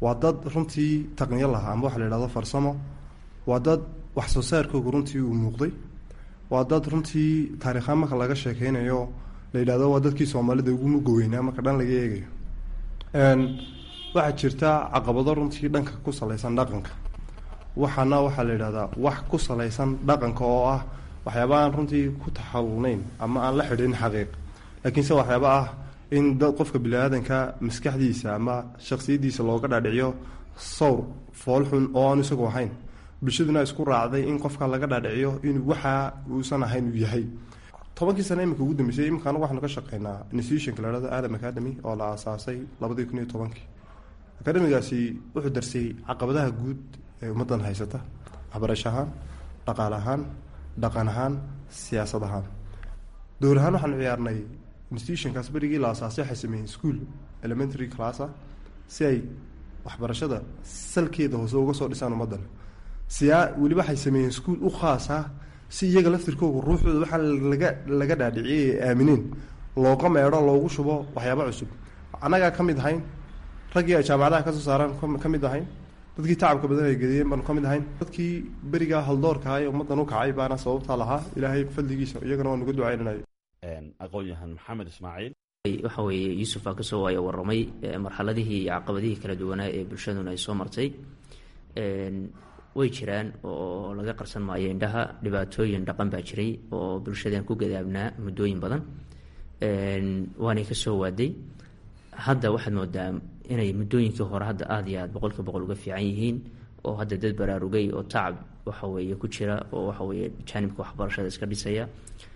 waa dad runtii taqniyo lahaa ama waxa la yidhahdo farsamo waa dad wax soo saarkooga runtii uu muuqday waa dad runtii taariikhaan marka laga sheekeynayo la yidhahdo waa dadkii soomaalida ugu mugoweynaa marka dhan laga eegayo waxaa jirta caqabado runtii dhanka ku salaysan dhaqanka waxaana waxaa la yidhahdaa wax ku salaysan dhaqanka oo ah waxyaaba aan runtii ku taxawulnayn ama aan la xidhin xaqiiq laakiinse waxyaaba ah in dad qofka bini-aadanka maskaxdiisa ama shaksiyaddiisa looga dhaadhiciyo sawr foolxun oo aan isagu ahayn bulshaduna isku raacday in qofka laga dhaadhiciyo inuu waxaa uusan ahayn uu yahay tobankii sane iminka ugu dambeysay iminka anagu waxaanu ka shaqeynaa institutionka la hahdo adam academy oo la aasaasay labadii kun iyo tobankii academigaasi wuxuu darsay caqabadaha guud ee ummaddan haysata waxbarasho ahaan dhaqaale ahaan dhaqan ahaan siyaasad ahaan dowr ahaan waxaanu ciyaarnay institutionkaas berigii la aasaasay waxay sameeyeen school elementary classa si ay waxbarashada salkeeda hoose uga soo dhisaan ummaddan siyaa weliba waxay sameeyeen school u khaasa si iyaga laftirkooga ruuxooda waxaa laga laga dhaadhiciyay ee aamineen looga meedho loogu shubo waxyaaba cusub annagaa ka mid ahayn raggii ay jaamacadaha kasoo saaraan ka mid ahayn dadkii tacabka badan ay gediyeen baanu ka mid ahayn dadkii berigaa haldoorkaha ee ummaddan u kacay baana sababtaa lahaa ilaahay fadligiisa iyagana waa nuga ducaynanayo aqoon-yahan maxamed ismaaciil waxa weeye yuusuf aa kasoo waaya warramay marxaladihii iyo caqabadihii kala duwanaa ee bulshaduna ay soo martay way jiraan oo laga qarsan maayo indhaha dhibaatooyin dhaqan baa jiray oo bulshadeen ku gadaabnaa muddooyin badan waanay kasoo waaday hadda waxaad moodaa inay muddooyinkii hore hadda aada iyo aad boqolkiiba boqol uga fiican yihiin oo hadda dad baraarugay oo tacab waxaweeye ku jira oo waxaweeye jaanibka waxbarashada iska dhisaya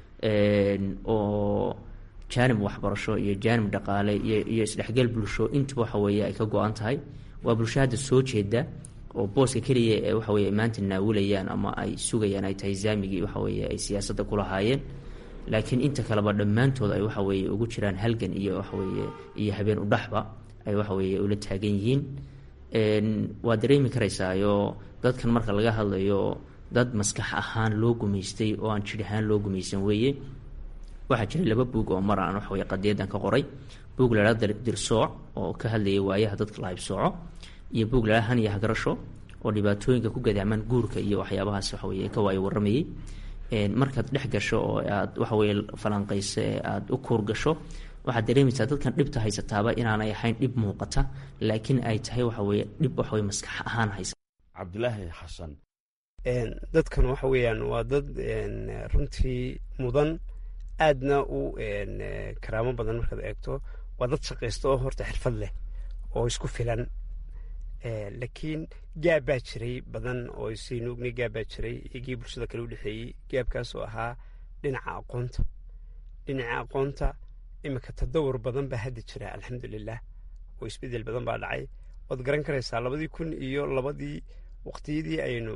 oo jaanib waxbarasho iyo jaanib dhaqaale iyo iyo isdhexgal bulsho intuba waxaweeye ay ka go-an tahay waa bulsho hadda soo jeeda oo booska keliya ee waxaweye maanta naawulayaan ama ay sugayaan ay tahay zaamigii waxaweye ay siyaasadda kulahaayeen laakiin inta kaleba dhammaantood ay waxaweye ugu jiraan halgan iyo waxaweye iyo habeen udhaxba ay waxaweye ula taagan yihiin waad dareemi karaysaayo dadkan marka laga hadlayo dad maskax ahaan loo gumaystay oo aan jir ahaan loo gumaysan weeye waxaa jira laba buug oo mar aan waxaweye qadiyadan ka qoray buug la hahda dirsooc oo ka hadlayay waayaha dadka la haybsooco iyo buug la han iyo hagarasho oo dhibaatooyinka ku gadaamaan guurka iyo waxyaabahaas waxaweye ka waayo warramayay markaad dhex gasho oo aad waxaweye falanqayso ee aada u kuur gasho waxaad dareemaysaa dadkan dhibta haysataaba inaanay ahayn dhib muuqata laakiin ay tahay waxaweye dhib waxaweye maskax ahaan haysa cabdilaahi xasan dadkan waxa weeyaan waa dad runtii mudan aadna u karaamo badan markaad eegto waa dad shaqaysta oo horta xirfad leh oo isku filan laakiin gaab baa jiray badan oo saynu ogni gaab baa jiray iyagii bulshada kale u dhexeeyey gaabkaasoo ahaa dhinaca aqoonta dhinaca aqoonta iminka tadawur badan baa hadda jira alxamdulilah oo isbedel badan baa dhacay waad garan karaysaa labadii kun iyo labadii waqtiyadii aynu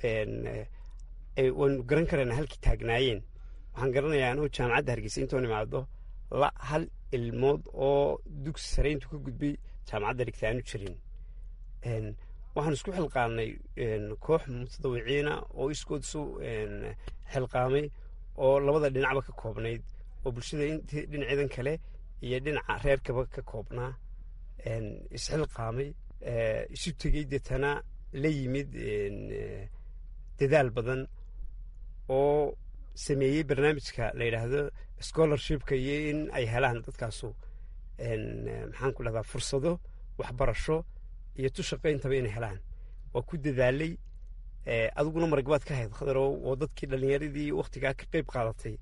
waynu garan karaynaa halkii taagnaayeen waxaan garanayaa anugu jaamacadda hargeysa intoon imaado la hal ilmood oo dugsi sare intuu ka gudbay jaamacadda dhigta aanu jirin waxaan isku xilqaamnay koox mutadawiciina oo iskood isu xilqaamay oo labada dhinacba ka koobnayd oo bulshada intii dhinaceedan kale iyo dhinaca reerkaba ka koobnaa isxilqaamay isu tegey deetana la yimid dadaal badan oo sameeyey barnaamijka la yidhaahdo scholarshipka iyo in ay helaan dadkaasu maxaan ku dhahdaa fursado waxbarasho iyo tu shaqayntaba inay helaan waa ku dadaalay adiguna maragbaad ka hayd khadarow oo dadkii dhallinyaradii wakhtigaa ka qeyb qaadatay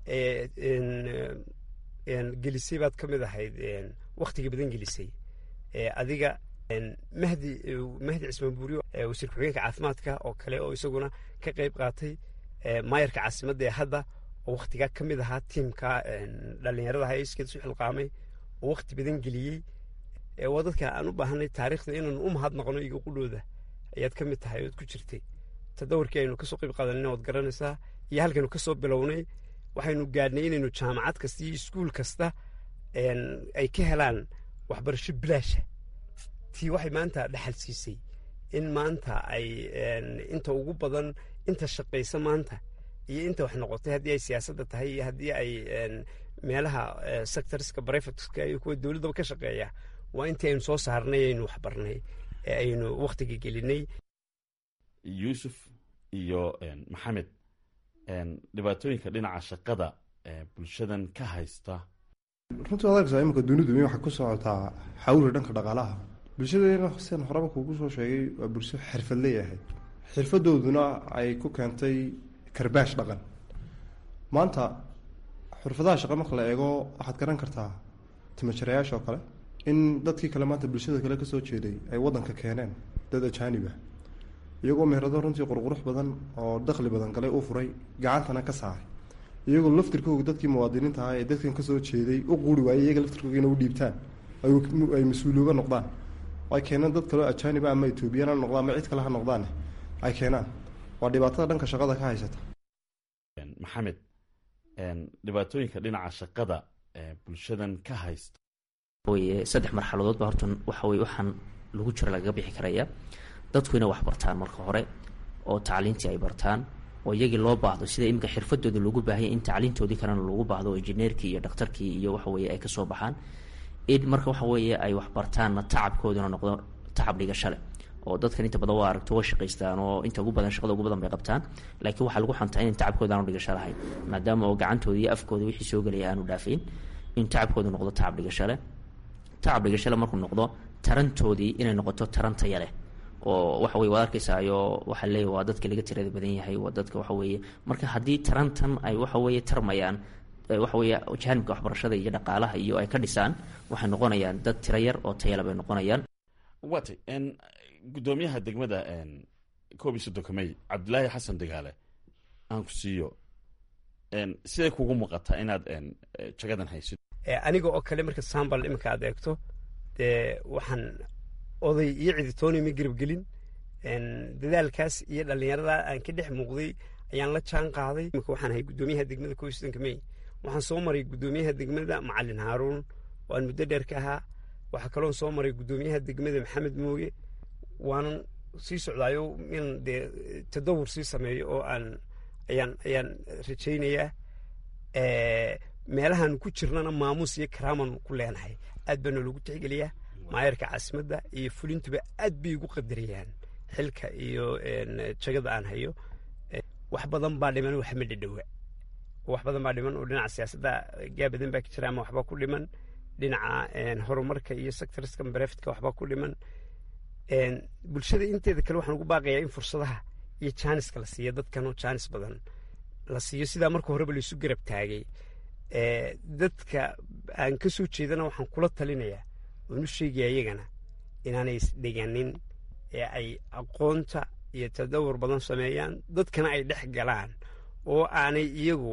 gelisay baad ka mid ahayd wakhtiga badan gelisay adiga mahdi mahdi cismaan buuriyo wasiir ku-xigeenka caafimaadka oo kale oo isaguna ka qeyb qaatay maayarka caasimadda ee hadda oo wakhtigaa ka mid ahaa tiimka dhallinyarada ha iskeed isu xilqaamay oo wakhti badan geliyey waa dadka aan u baahanay taariikhda inaanu u mahad noqono iga qudhooda ayaad ka mid tahay ood ku jirtay tadawarkii aynu kasoo qeyb qaadanina waad garanaysaa iyo halkaynu kasoo bilownay waxaynu gaadhnay inaynu jaamacad kasta iyo iskuul kasta ay ka helaan waxbarasho bilaasha tii waxay maanta dhexal siisay in maanta ay inta ugu badan inta shaqaysa maanta iyo inta wax noqotay haddii ay siyaasadda tahay iyo haddii ay meelaha sectorska brefatska iyo kuwa dowladdaba ka shaqeeya waa intii aynu soo saarnay aynu waxbarnay ee aynu wakhtiga gelinay yuusuf iyo maxamed dhibaatooyinka dhinaca shaqada bulshadan ka haysta runtii adarkasa iminka dunidu mi waxay ku socotaa xawri dhanka dhaqaalaha bulshadeena sian horeba kuugu soo sheegay waa bulsho xirfad leeyahay xirfadooduna ay ku keentay karbaash dhaqan maanta xurfadaha shaqa marka la eego waxaad garan kartaa timajarayaasha oo kale in dadkii kale maanta bulshada kale kasoo jeeday ay wadanka keeneen dad ajaaniba iyagoo meherado runtii qurqurux badan oo dakhli badan galay u furay gacantana ka saaray iyagoo laftirkooga dadkii muwaadiniinta ahaa ee dadkan kasoo jeeday u quuri waayey iyaga laftirkooga inay u dhiibtaan ay mas-uuliyooba noqdaan ay keenaan dad kaleo ajaaniba ama etoobiyana ha noqdaan ama cid kale ha noqdaan ay keenaan waa dhibaatada dhanka shaqada ka haysata maxamed dhibaatooyinka dhinaca shaqada bulshadan ka haysta weye saddex marxaladood ba horta waxa weye waxaan lagu jira lagaga bixi karaya dadku inay wax bartaan marka hore oo tacliintii ay bartaan oo iyagii loo baahdo sida iminka xirfadooda loogu baahaya in tacliintoodii kalena loogu baahdo oo injineerkii iyo dhakhtarkii iyo waxa weye ay kasoo baxaan in marka waxa weeye ay wax bartaanna tacabkooduna noqdo tacab dhigashale oo dadkan inta badan waa aragto way shaqaystaan oo inta ugu badan shaqada ugu badan bay qabtaan laakiin waxaa lagu xantaa in tacabkooda aanu dhigasho lahayn maadaama oo gacantooda iyo afkooda wixii soo gelaya aanu dhaafayn in tacabkoodu noqdo tacab dhigashale tacab dhigashale markuu noqdo tarantoodii inay noqoto taran taya leh oo waxa weye waad arkaysaayoo waxaa leeyahy waa dadka laga tirada badan yahay waa dadka waxa weeye marka haddii tarantan ay waxa weeye tarmayaan waxa weeye jaanibka waxbarashada iyo dhaqaalaha iyo ay ka dhisaan waxay noqonayaan dad tiro yar oo tayala bay noqonayaan waatay guddoomiyaha degmada koob iyo soddonka may cabdilaahi xasan degaale aan ku siiyo siday kugu muuqataa inaad jagadan haysid aniga oo kale marka sambal iminka aad eegto dee waxaan oday iyo ciditooni ma garabgelin dadaalkaas iyo dhallinyarada aan ka dhex muuqday ayaan la jaan qaaday imika waxaan ahay guddoomiyaha degmada koob iyo soddonka may waxaan soo maray guddoomiyaha degmada macalin haaruun waan muddo dheer ka ahaa waxaa kaloon soo maray guddoomiyaha degmada maxamed mooge waanan sii socdaayo in dee tadawur sii sameeyo oo aan ayaan ayaan rajaynayaa meelahaan ku jirnana maamuus iyo karaaman ku leenahay aad baana loogu tixgeliyaa maayarka caasimadda iyo fulintuba aad bay igu qadariyaan xilka iyo jagada aan hayo wax badan baa dhiman wax ma dhadhowa wax badan baa dhiman oo dhinaca siyaasadda gaa badan baa ka jira ama waxbaa ku dhiman dhinaca horumarka iyo sectorska bareftka waxbaa ku dhiman bulshada inteeda kale waxaan ugu baaqayaa in fursadaha iyo jaaniska la siiya dadkanoo jaanis badan la siiyo sidaa marka horeba laisu garab taagay dadka aan ka soo jeedana waxaan kula talinayaa waan u sheegaya iyagana inaanay isdhiganin ee ay aqoonta iyo tadawur badan sameeyaan dadkana ay dhex galaan oo aanay iyagu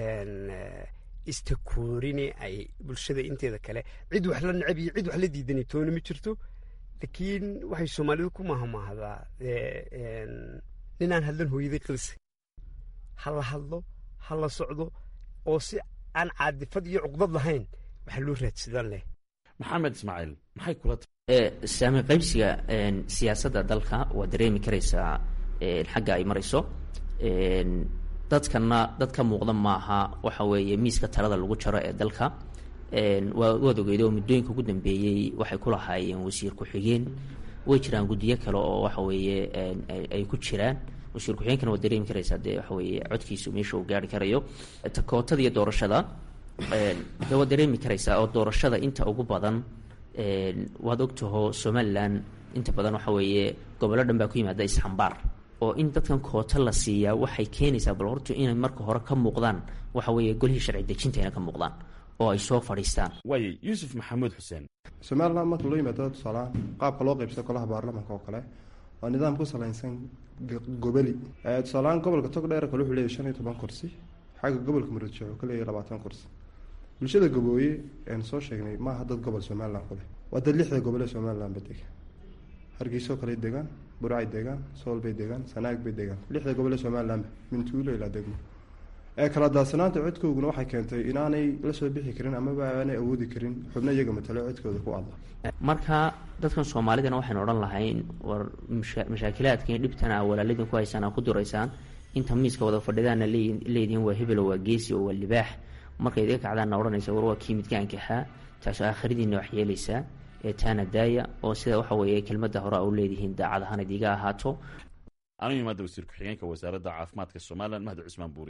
istakoorini ay bulshada inteeda kale cid wax la necab iyo cid wax la diidanay toona ma jirto laakiin waxay soomaalidu ku mahmaahdaa ninaan hadlan hooyaday qilse ha la hadlo ha la socdo oo si aan caadifad iyo cuqdad lahayn waxaa loo raadsadan leh maxamed ismaaciil maxay kula saami qaybsiga siyaasadda dalka waa dareemi karaysaa xagga ay marayso dadkana dad ka muuqda maaha waxa weeye miiska talada lagu jaro ee dalka waad ogeeda oo muddooyinka ugu dambeeyey waxay ku lahaayeen wasiir ku-xigeen way jiraan guddiyo kale oo waxa weeye ay ku jiraan wasiir ku-xigeenkana waad dareemi karaysaa dee waxa weeye codkiisu meesha uu gaari karayo takootada iyo doorashada de waad dareemi karaysaa oo doorashada inta ugu badan waad ogtaho somalilan inta badan waxa weeye gobollo dhan baa ku yimaada isxambaar oo in dadkan koota la siiyaa waxay keenaysaa bal horta inay marka hore ka muuqdaan waxa weeye golihii sharci dejinta inay ka muuqdaan oo ay soo fadhiistaan waaye yuusuf maxamuud xuseen somalilan marka loo yimaado tusaalahaan qaabka loo qaybsado golaha baarlamanka oo kale waa nidaam ku salaysan goboli tusaalahaan gobolka togdheer kale wuxuu leeyahy shan iyo toban kursi xagga gobolka murudshe wuxuu ka leeyahy labaatan kursi bulshada gabooye ean soo sheegnay maaha dad gobol somalilan ku leh waa dad lixda gobol ee somalilanba dega hargeysoo kale degaan burcay degaan sool bay degaan sanaag bay degaan lixda gobol ee somalilanba mintuulo ilaa degmo ee kala daadsanaanta codkooguna waxay keentay inaanay la soo bixi karin amaba aanay awoodi karin xubno iyaga matalo codkooda ku adla marka dadkan soomaalidana waxaynu odhan lahayn war mashaakilaadka iyo dhibtana walaaladin ku haysaan aa ku duraysaan inta miiska wada fadhidaana leedihiin waa hebelo waa geesi oo waa libaax markay idiga kacdaanna odhanaysa war waa kii midka ankaxaa taasoo aakhiradiina wax yeelaysaa taana daaya oo sida waxa weeye kelmadda hore u leedihiin daacad ahaan idiga ahaato anigu imaada wasiir ku-xigeenka wasaaradda caafimaadka somalilan mahdi cusmaan buuri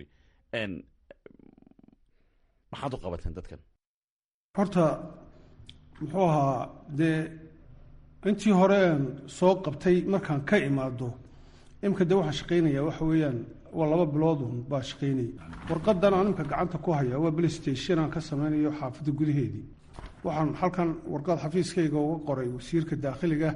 maxaad u qabateen dadkan horta muxuu ahaa dee intii horeen soo qabtay markaan ka imaado imika dee waxaa shaqaynaya waxa weeyaan waa laba biloodun baa shaqaynaya warqadan aan imika gacanta ku haya waa playstation aan ka sameynayo xaafadda gudaheedii waxaan halkan warqad xafiiskayga uga qoray wasiirka daakhiliga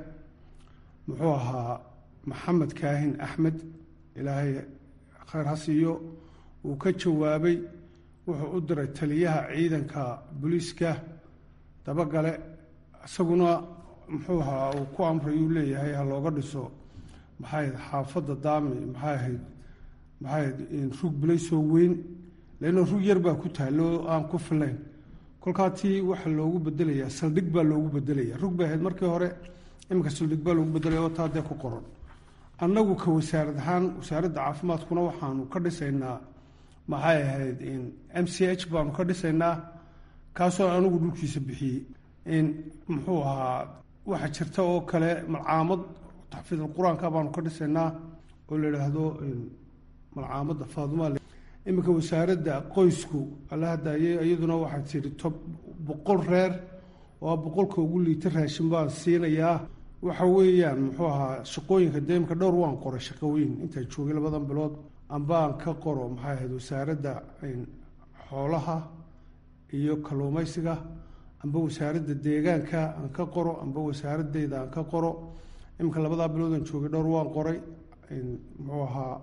muxuu ahaa maxamed kaahin axmed ilaahay khayr ha siiyo uu ka jawaabay wuxuu u diray taliyaha ciidanka booliiska dabagale isaguna muxuu ahaa uu ku amray uu leeyahay ha looga dhiso maxay ahayd xaafadda daami maxay ahayd maxay ahayd rug bilaysoo weyn leanno rug yar baa ku taalo aan ku filayn kolkaa tii waxa loogu bedelayaa saldhig baa loogu bedelaya rug bay ahayd markii hore iminka saldhig baa loogu bedelaya oo taa dee ku qoran annagu ka wasaarad ahaan wasaaradda caafimaadkuna waxaanu ka dhisaynaa maxay ahayd m c h baanu ka dhisaynaa kaasoo anigu dhulkiisa bixiyey in muxuu ahaa waxa jirta oo kale malcaamad taxfiid qur-aanka baanu ka dhisaynaa oo la idhaahdo malcaamadda faaduma iminka wasaaradda qoysku alla hadaaye iyaduna waxay tihi tob boqol reer oo boqolka ugu liita raashin baan siinayaa waxa weeyaan muxuu ahaa shaqooyinka dee imika dhowr waan qoray shaqooyin intaa joogay labadan bilood ambaan ka qoro maxay ahayd wasaaradda xoolaha iyo kalluumaysiga amba wasaaradda deegaanka aan ka qoro amba wasaaradeyda aan ka qoro iminka labadaa biloodan joogay dhowr waan qoray muxuu ahaa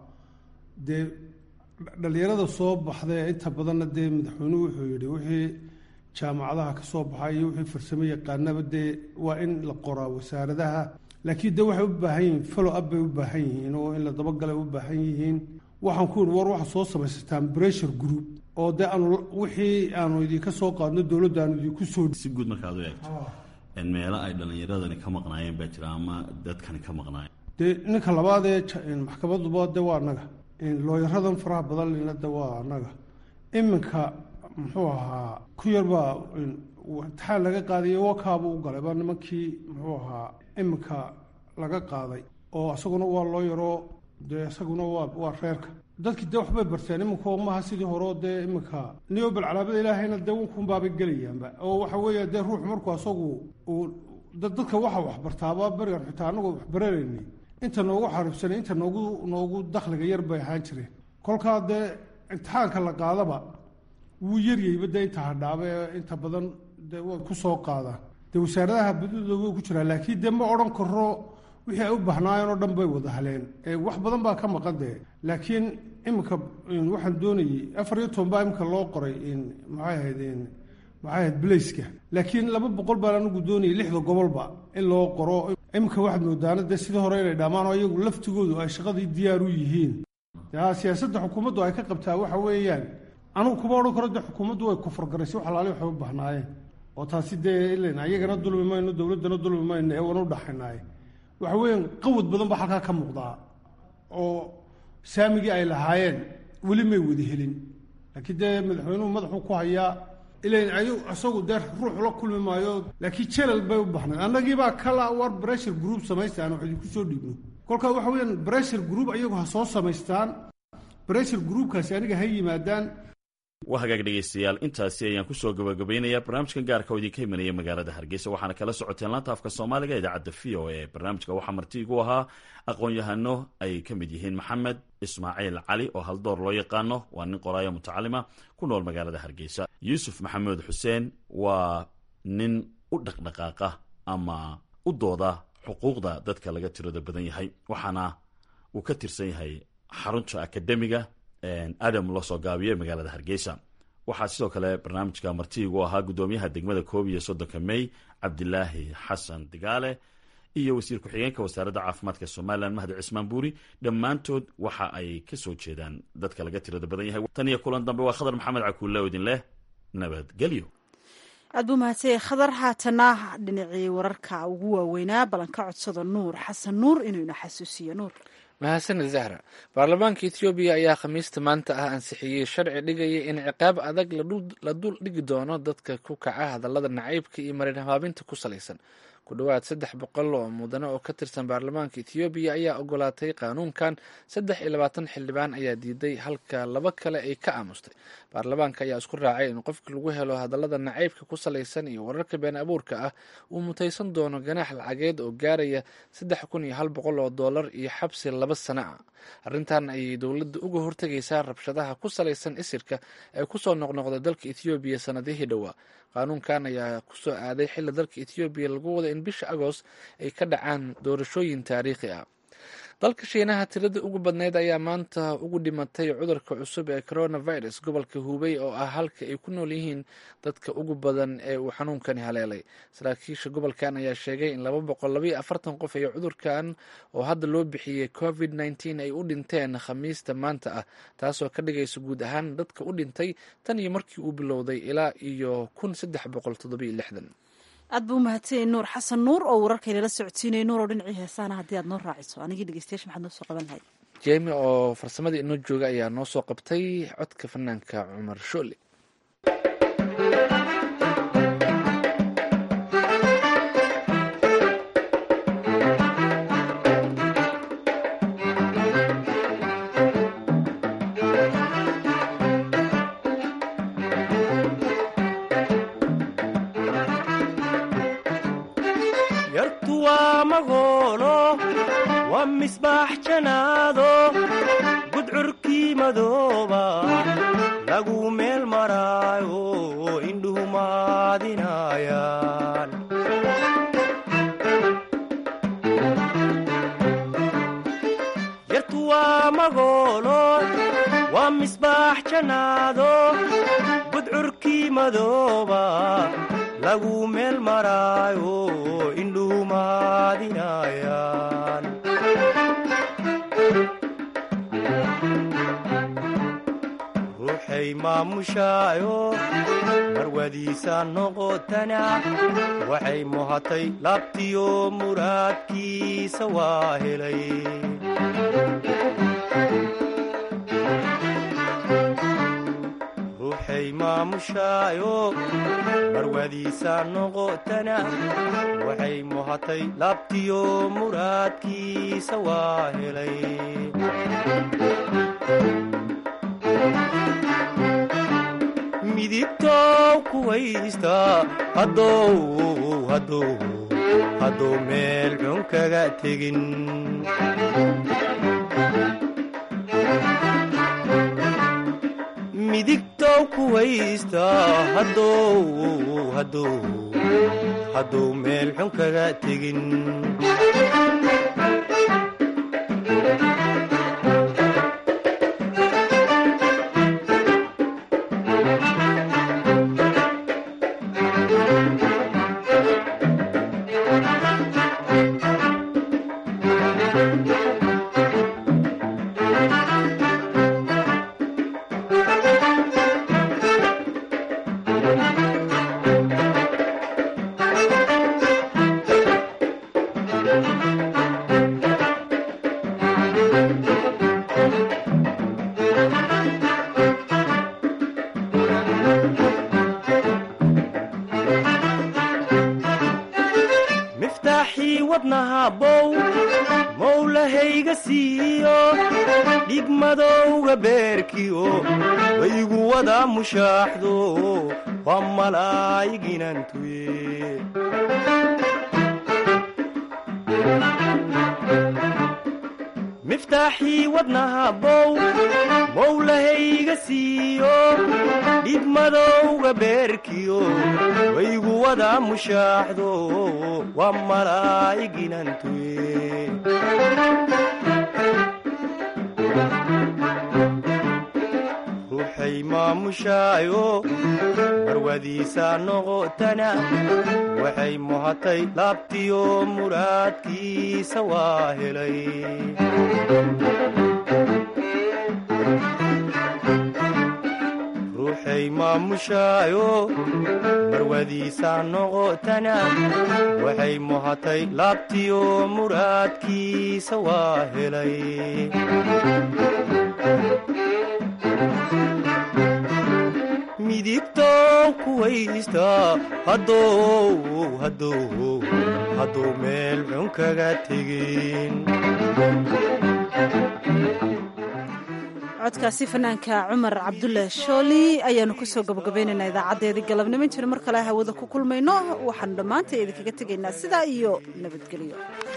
dee dhalinyarada soo baxday inta badanna dee madaxweynuhu wuxuu yihi wixii jaamacadaha ka soo baxay iyo wixii farsamo yaqaanaba dee waa in la qoraa wasaaradaha laakiin dee waxay u baahan yihiin follow up bay u baahan yihiin oo in la dabagalay u baahan yihiin waxaan ku yihi war waxaa soo samaysataan pressure group oo dee aanu wixii aanu idinka soo qaadno dowladda aanu idinku soo si guud markaad u eegto meelo ay dhallinyaradani ka maqnaayeen baa jira ama dadkani ka maqnaayeen dee ninka labaadee maxkamaduba de waa annaga looyaradan faraha badan lina de waa annaga iminka muxuu ahaa ku yarbaa imtixaan laga qaadayo wakaaba u galay baa nimankii muxuu ahaa iminka laga qaaday oo isaguna waa loo yaroo dee isaguna waa waa reerka dadkii dee waxbay barteen iminka maaha sidii horeo dee iminka niyobal calaamada ilaahayna dee unkunbaabay gelayaanba oo waxa weeya dee ruux markuu asagu uu dadka waxa waxbartaaba berigan xitaa anagoo waxbaranaynay inta noogu xariibsanay inta noogu noogu dakhliga yar bay ahaan jireen kolkaa dee imtixaanka la qaadaba wuu yaryayba dee inta hadhaaba ee inta badan dee way ku soo qaadaan dee wasaaradaha badidooda way ku jiraan laakiin dee ma odhan karo wixii ay u bahnaayeen oo dhan bay wada haleen wax badan baa ka maqan dee laakiin iminka waxaan doonayey afar iyo toban baa iminka loo qoray maxay ahayd maxay ahayd blaiska laakiin laba boqol baan anigu doonayay lixda gobolba in loo qoro iminka waxaad moodaana dee sidii hore inay dhammaan oo iyagu laftigoodu ay shaqadii diyaar u yihiin siyaasadda xukuumaddu ay ka qabtaa waxa weeyaan anigu kuma odhan karo dee xukuumaddu way kufurgaraysay wax alaali waxay u bahnaayeen oo taasi dee ilan ayagana dulmi mayno dowladdana dulmi mayno ee wana u dhaxaynaaye waxa weeyaan qawad badan baa halkaa ka muuqdaa oo saamigii ay lahaayeen weli may wada helin laakiin dee madaxweynuhu madaxuu ku hayaa ilan ay isagu dee ruux la kulmi maayo laakiin jelal bay u baxnayd annagiibaa kala war bressure group samaysta aan wax idinku soo dhiibno kolkaa waxa weeyaan bressure group ayagu ha soo samaystaan bressure groupkaasi aniga ha yimaadaan waa hagaag dhegaystayaal intaasi ayaan kusoo gabagabaynayaa barnaamijkan gaarka oo idinka imanaya magaalada hargeysa waxaana kala socoteen laanta afka soomaaliga idaacadda v o a barnaamijka waxaa marti igu ahaa aqoon-yahano ay ka mid yihiin maxamed ismaaciil cali oo haldoor loo yaqaano waa nin qoraayo mutacalima ku nool magaalada hargeysa yuusuf maxamuud xuseen waa nin u dhaqdhaqaaqa ama u dooda xuquuqda dadka laga tirada badan yahay waxaana uu ka tirsan yahay xarunta akademiga adam loo soo gaabiyo magaalada hargeysa waxaa sidoo kale barnaamijka martiigu ahaa gudoomiyaha degmada koob iyo soddonka mey cabdilaahi xasan digaale iyo wasiir ku-xigeenka wasaaradda caafimaadka somalilan mahdi cismaan buuri dhammaantood waxa ay ka soo jeedaan dadka laga tirada badan yahay tan iyo kulan dambe waa khadar maxamed cakuulle oo idin leh nabadgelyo aad buu mahadsanya khadar haatana dhinacii wararka ugu waaweynaa ballanka codsada nuur xasan nuur inuu ina xasuusiyo nuur mahadsanid zahra baarlamaanka ethoobiya ayaa khamiista maanta ah ansixiyey sharci dhigaya in ciqaab adag la dul dhigi doono dadka ku kaca hadallada nacaybka iyo marin habaabinta ku salaysan ku dhowaad saddex boqol oo mudane oo ka tirsan baarlamaanka ethoobiya ayaa ogolaatay qaanuunkan saddex iyo labaatan xildhibaan ayaa diiday halka laba kale ay ka aamustay baarlamaanka ayaa isku raacay in qofka lagu helo hadallada nacaybka ku salaysan iyo wararka been abuurka ah uu mutaysan doono ganaax lacageed oo gaaraya saddex kun iyo hal boqol oo doolar iyo xabsi laba sano ah arrintan ayay dowladda uga hortegaysaa rabshadaha ku salaysan isirka ee kusoo noqnoqda dalka ethoobiya sanadihii dhowaa qaanuunkan ayaa kusoo aaday xilli dalka ethoobiya lagu wada in bisha agost ay ka dhacaan doorashooyin taariikhi ah dalka shiinaha tirada ugu badneyd ayaa maanta ugu dhimatay cudurka cusub ee coronavirus gobolka hubey oo ah halka ay ku nool yihiin dadka ugu badan ee uu xanuunkani haleelay saraakiisha gobolkan ayaa sheegay in laba boqol labaiyo afartan qof ay cudurkan oo hadda loo bixiyey covid nneteen ay u dhinteen khamiista maanta ah taasoo ka dhigaysa guud ahaan dadka u dhintay tan iyo markii uu bilowday ilaa iyo kun saddex boqol toddobiyo lixdan aad buu umahadsanyay nuur xasan nuur oo wararkaynala socodsiinaya nuur oo dhinacii heesaana haddii aad noo raaciso anigii dhegeystayaasha maxaad noo soo qaban lahayd jemi oo farsamadii inoo jooga ayaa noo soo qabtay codka fanaanka cumar shoole misbaax janaado gudcurkii madooba lagu meel maraayo indhuhu maadinayaan yartu waa magoolo waa misbaax janaado gudcurkii madooba lagu meel maraayo indhuhu maadinayaan ruuxay maamushaayo marwadiisa noqotana waxay muhatay laabtiyo muraadkiisa waa helay ruuxay maamushaayo marwadiisa noqotana waxay muhatay laabtiyo muraadkiisa waa helay midigtow kuwaysta hadduu meel xun kaga tegin midigtow kuwaysta hadduu meel xun kaga tegin miftaaxii wadnahabow mowlahayga siiyo dhigmadowga beerkiyo waygu wada mushaaxdo waa malaayiginantuye miftaaxii wadnahabow mowlahayga siiyo dhigmadowga beerkiyo waygu wada mushaaxdo waa malaayiginantuye ruuxay maamushaayo marwadiisa noqotana waxay muhatay laabtiyo muraadkiisa waa helay ruuxay maamushaayo marwadiisa noqotana waxay muhatay laabtiyo muraadkiisa waa helay midigtow kuwaysta haddou haddou hadduu meel xun kaga tegin codkaasi fanaanka cumar cabdulle shooli ayaanu kusoo gabagabaynaynaa idaacaddeedii galabnimo intaenu mar kale hawada ku kulmayno waxaanu dhammaanta idinkaga tegaynaa sidaa iyo nabadgelyo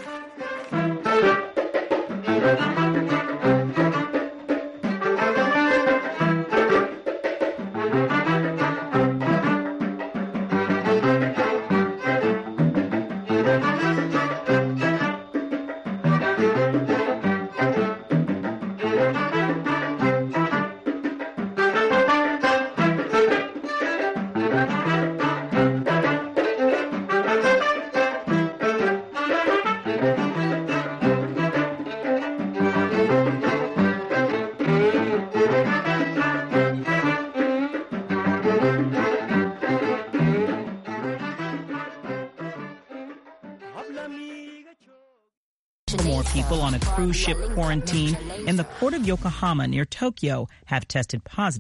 more people on a cruise ship quarantine in the port of Yokohama near Tokyo have tested positive.